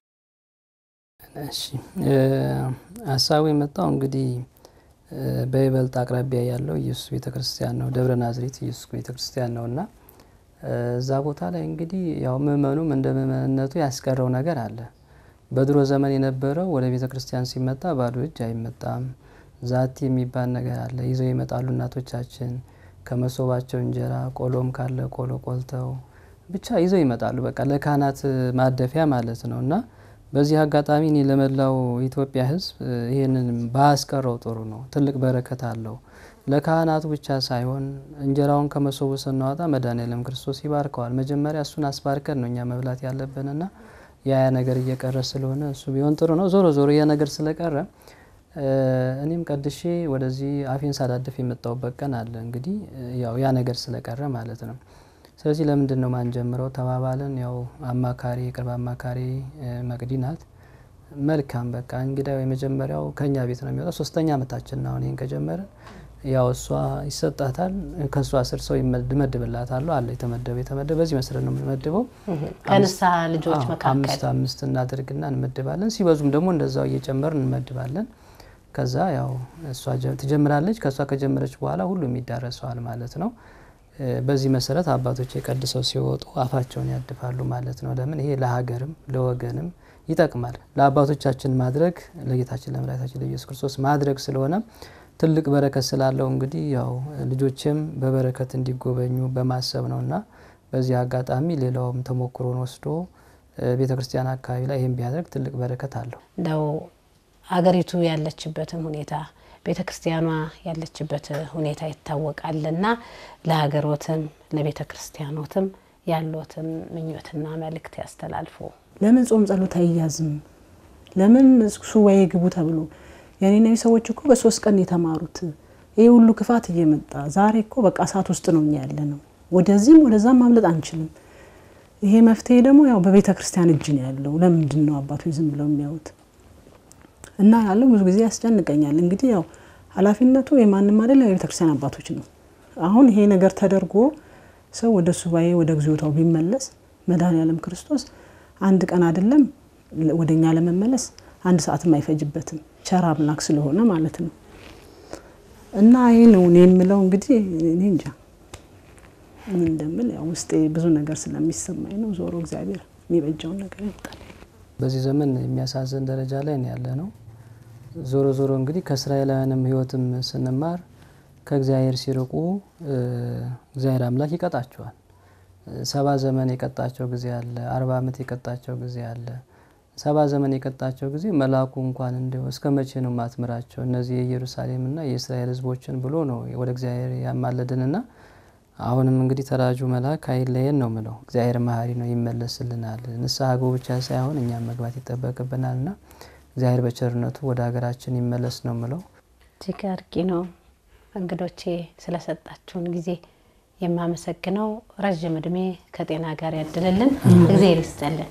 እሺ ሀሳቡ የመጣው እንግዲህ በይበልጥ አቅራቢያ ያለው ኢየሱስ ቤተክርስቲያን ነው። ደብረ ናዝሬት ኢየሱስ ቤተክርስቲያን ነው እና እዛ ቦታ ላይ እንግዲህ ያው ምእመኑም እንደ ምእመንነቱ ያስቀረው ነገር አለ። በድሮ ዘመን የነበረው ወደ ቤተ ክርስቲያን ሲመጣ ባዶ እጅ አይመጣም። ዛቲ የሚባል ነገር አለ። ይዘው ይመጣሉ እናቶቻችን ከመሶባቸው እንጀራ፣ ቆሎም ካለ ቆሎ ቆልተው ብቻ ይዘው ይመጣሉ። በቃ ለካህናት ማደፊያ ማለት ነው እና በዚህ አጋጣሚ እኔ ለመላው ኢትዮጵያ ሕዝብ ይህንን ባያስቀረው ጥሩ ነው። ትልቅ በረከት አለው። ለካህናቱ ብቻ ሳይሆን እንጀራውን ከመሶቡ ስናወጣ መድኃኔዓለም ክርስቶስ ይባርከዋል። መጀመሪያ እሱን አስባርከን ነው እኛ መብላት ያለብንና ያ ያ ነገር እየቀረ ስለሆነ እሱ ቢሆን ጥሩ ነው። ዞሮ ዞሮ ያ ነገር ስለቀረ እኔም ቀድሼ ወደዚህ አፌን ሳዳድፍ የመጣሁበት ቀን አለ። እንግዲህ ያው ያ ነገር ስለቀረ ማለት ነው። ስለዚህ ለምንድን ነው ማንጀምረው ተባባልን። ያው አማካሪ የቅርብ አማካሪ መቅዲ ናት። መልካም በቃ እንግዲህ የመጀመሪያው ከኛ ቤት ነው የሚወጣው። ሶስተኛ ዓመታችን ነው አሁን ይህን ከጀመርን። ያው እሷ ይሰጣታል፣ ከእሷ ስር ሰው ይመድብላታሉ አለ የተመደበ የተመደበ በዚህ መሰረት ነው የምንመድበው። ከንስሐ ልጆች መካከል አምስት አምስት እናደርግና እንመድባለን። ሲበዙም ደግሞ እንደዛው እየጨመርን እንመድባለን። ከዛ ያው እሷ ትጀምራለች። ከእሷ ከጀመረች በኋላ ሁሉም ይዳረሰዋል ማለት ነው። በዚህ መሰረት አባቶች የቀድሰው ሲወጡ አፋቸውን ያድፋሉ ማለት ነው። ለምን ይሄ ለሀገርም ለወገንም ይጠቅማል። ለአባቶቻችን ማድረግ ለጌታችን ለመድኃኒታችን ለኢየሱስ ክርስቶስ ማድረግ ስለሆነ ትልቅ በረከት ስላለው እንግዲህ ያው ልጆችም በበረከት እንዲጎበኙ በማሰብ ነው እና በዚህ አጋጣሚ ሌላውም ተሞክሮን ወስዶ ቤተ ክርስቲያን አካባቢ ላይ ይህም ቢያደርግ ትልቅ በረከት አለው። እንደው አገሪቱ ያለችበትን ሁኔታ ቤተ ክርስቲያኗ ያለችበት ሁኔታ ይታወቃልና ለሀገሮትም ለቤተ ክርስቲያኖትም ያሎትን ምኞትና መልእክት ያስተላልፉ። ለምን ጾም ጸሎት አይያዝም? ለምን ሱባኤ ግቡ ተብሎ የኔ ሰዎች እኮ በሶስት ቀን የተማሩት ይህ ሁሉ ክፋት እየመጣ ዛሬ እኮ በቃ እሳት ውስጥ ነው እኛ ያለ ነው። ወደዚህም ወደዛም ማምለጥ አንችልም። ይሄ መፍትሄ ደግሞ ያው በቤተ ክርስቲያን እጅ ነው ያለው። ለምንድን ነው አባቶች ዝም ብለው የሚያዩት? እና ያለው ብዙ ጊዜ ያስጨንቀኛል። እንግዲህ ያው ኃላፊነቱ የማንም አይደለም የቤተ ክርስቲያን አባቶች ነው። አሁን ይሄ ነገር ተደርጎ ሰው ወደ ሱባኤ ወደ እግዚኦታው ቢመለስ መድኃኔዓለም ክርስቶስ አንድ ቀን አይደለም ወደ እኛ ለመመለስ አንድ ሰዓትም አይፈጅበትም። ቸር አምላክ ስለሆነ ማለት ነው። እና ይህ ነው እኔ የምለው እንግዲህ እኔ እንጃ ምን እንደምል ያው ውስጤ ብዙ ነገር ስለሚሰማኝ ነው። ዞሮ እግዚአብሔር የሚበጀውን ነገር ያውቃል። በዚህ ዘመን የሚያሳዝን ደረጃ ላይ ነው ያለ ነው። ዞሮ ዞሮ እንግዲህ ከእስራኤላውያንም ሕይወትም ስንማር ከእግዚአብሔር ሲርቁ እግዚአብሔር አምላክ ይቀጣቸዋል። ሰባ ዘመን የቀጣቸው ጊዜ አለ። አርባ ዓመት የቀጣቸው ጊዜ አለ። ሰባ ዘመን የቀጣቸው ጊዜ መልአኩ እንኳን እንዲሁ እስከ መቼ ነው ማትምራቸው እነዚህ የኢየሩሳሌምና የእስራኤል ሕዝቦችን ብሎ ነው ወደ እግዚአብሔር ያማለድንና አሁንም እንግዲህ ተራጁ መልአክ አይለየን ነው ምለው። እግዚአብሔር መሀሪ ነው፣ ይመለስልናል። ንስሐ ግቡ ብቻ ሳይሆን እኛም መግባት ይጠበቅብናል ና እግዚአብሔር በቸርነቱ ወደ ሀገራችን ይመለስ ነው ምለው። እጅግ አድርጌ ነው እንግዶቼ ስለሰጣችሁን ጊዜ የማመሰግነው። ረዥም እድሜ ከጤና ጋር ያድልልን፣ እግዚአብሔር ይስጠልን።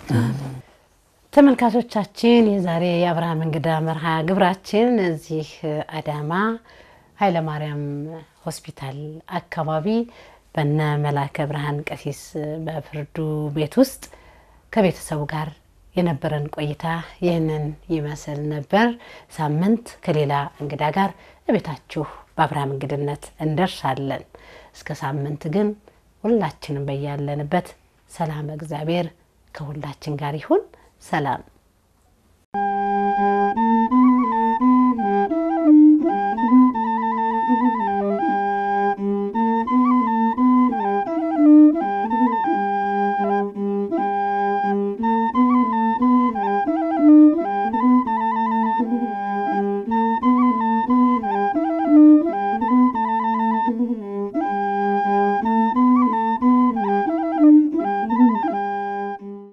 ተመልካቾቻችን የዛሬ የአብርሃም እንግዳ መርሃ ግብራችን እዚህ አዳማ ኃይለማርያም ሆስፒታል አካባቢ በነ መላከ ብርሃን ቀሲስ በፍርዱ ቤት ውስጥ ከቤተሰቡ ጋር የነበረን ቆይታ ይህንን ይመስል ነበር። ሳምንት ከሌላ እንግዳ ጋር እቤታችሁ በአብርሃም እንግድነት እንደርሳለን። እስከ ሳምንት ግን ሁላችንም በያለንበት ሰላም እግዚአብሔር ከሁላችን ጋር ይሁን። ሰላም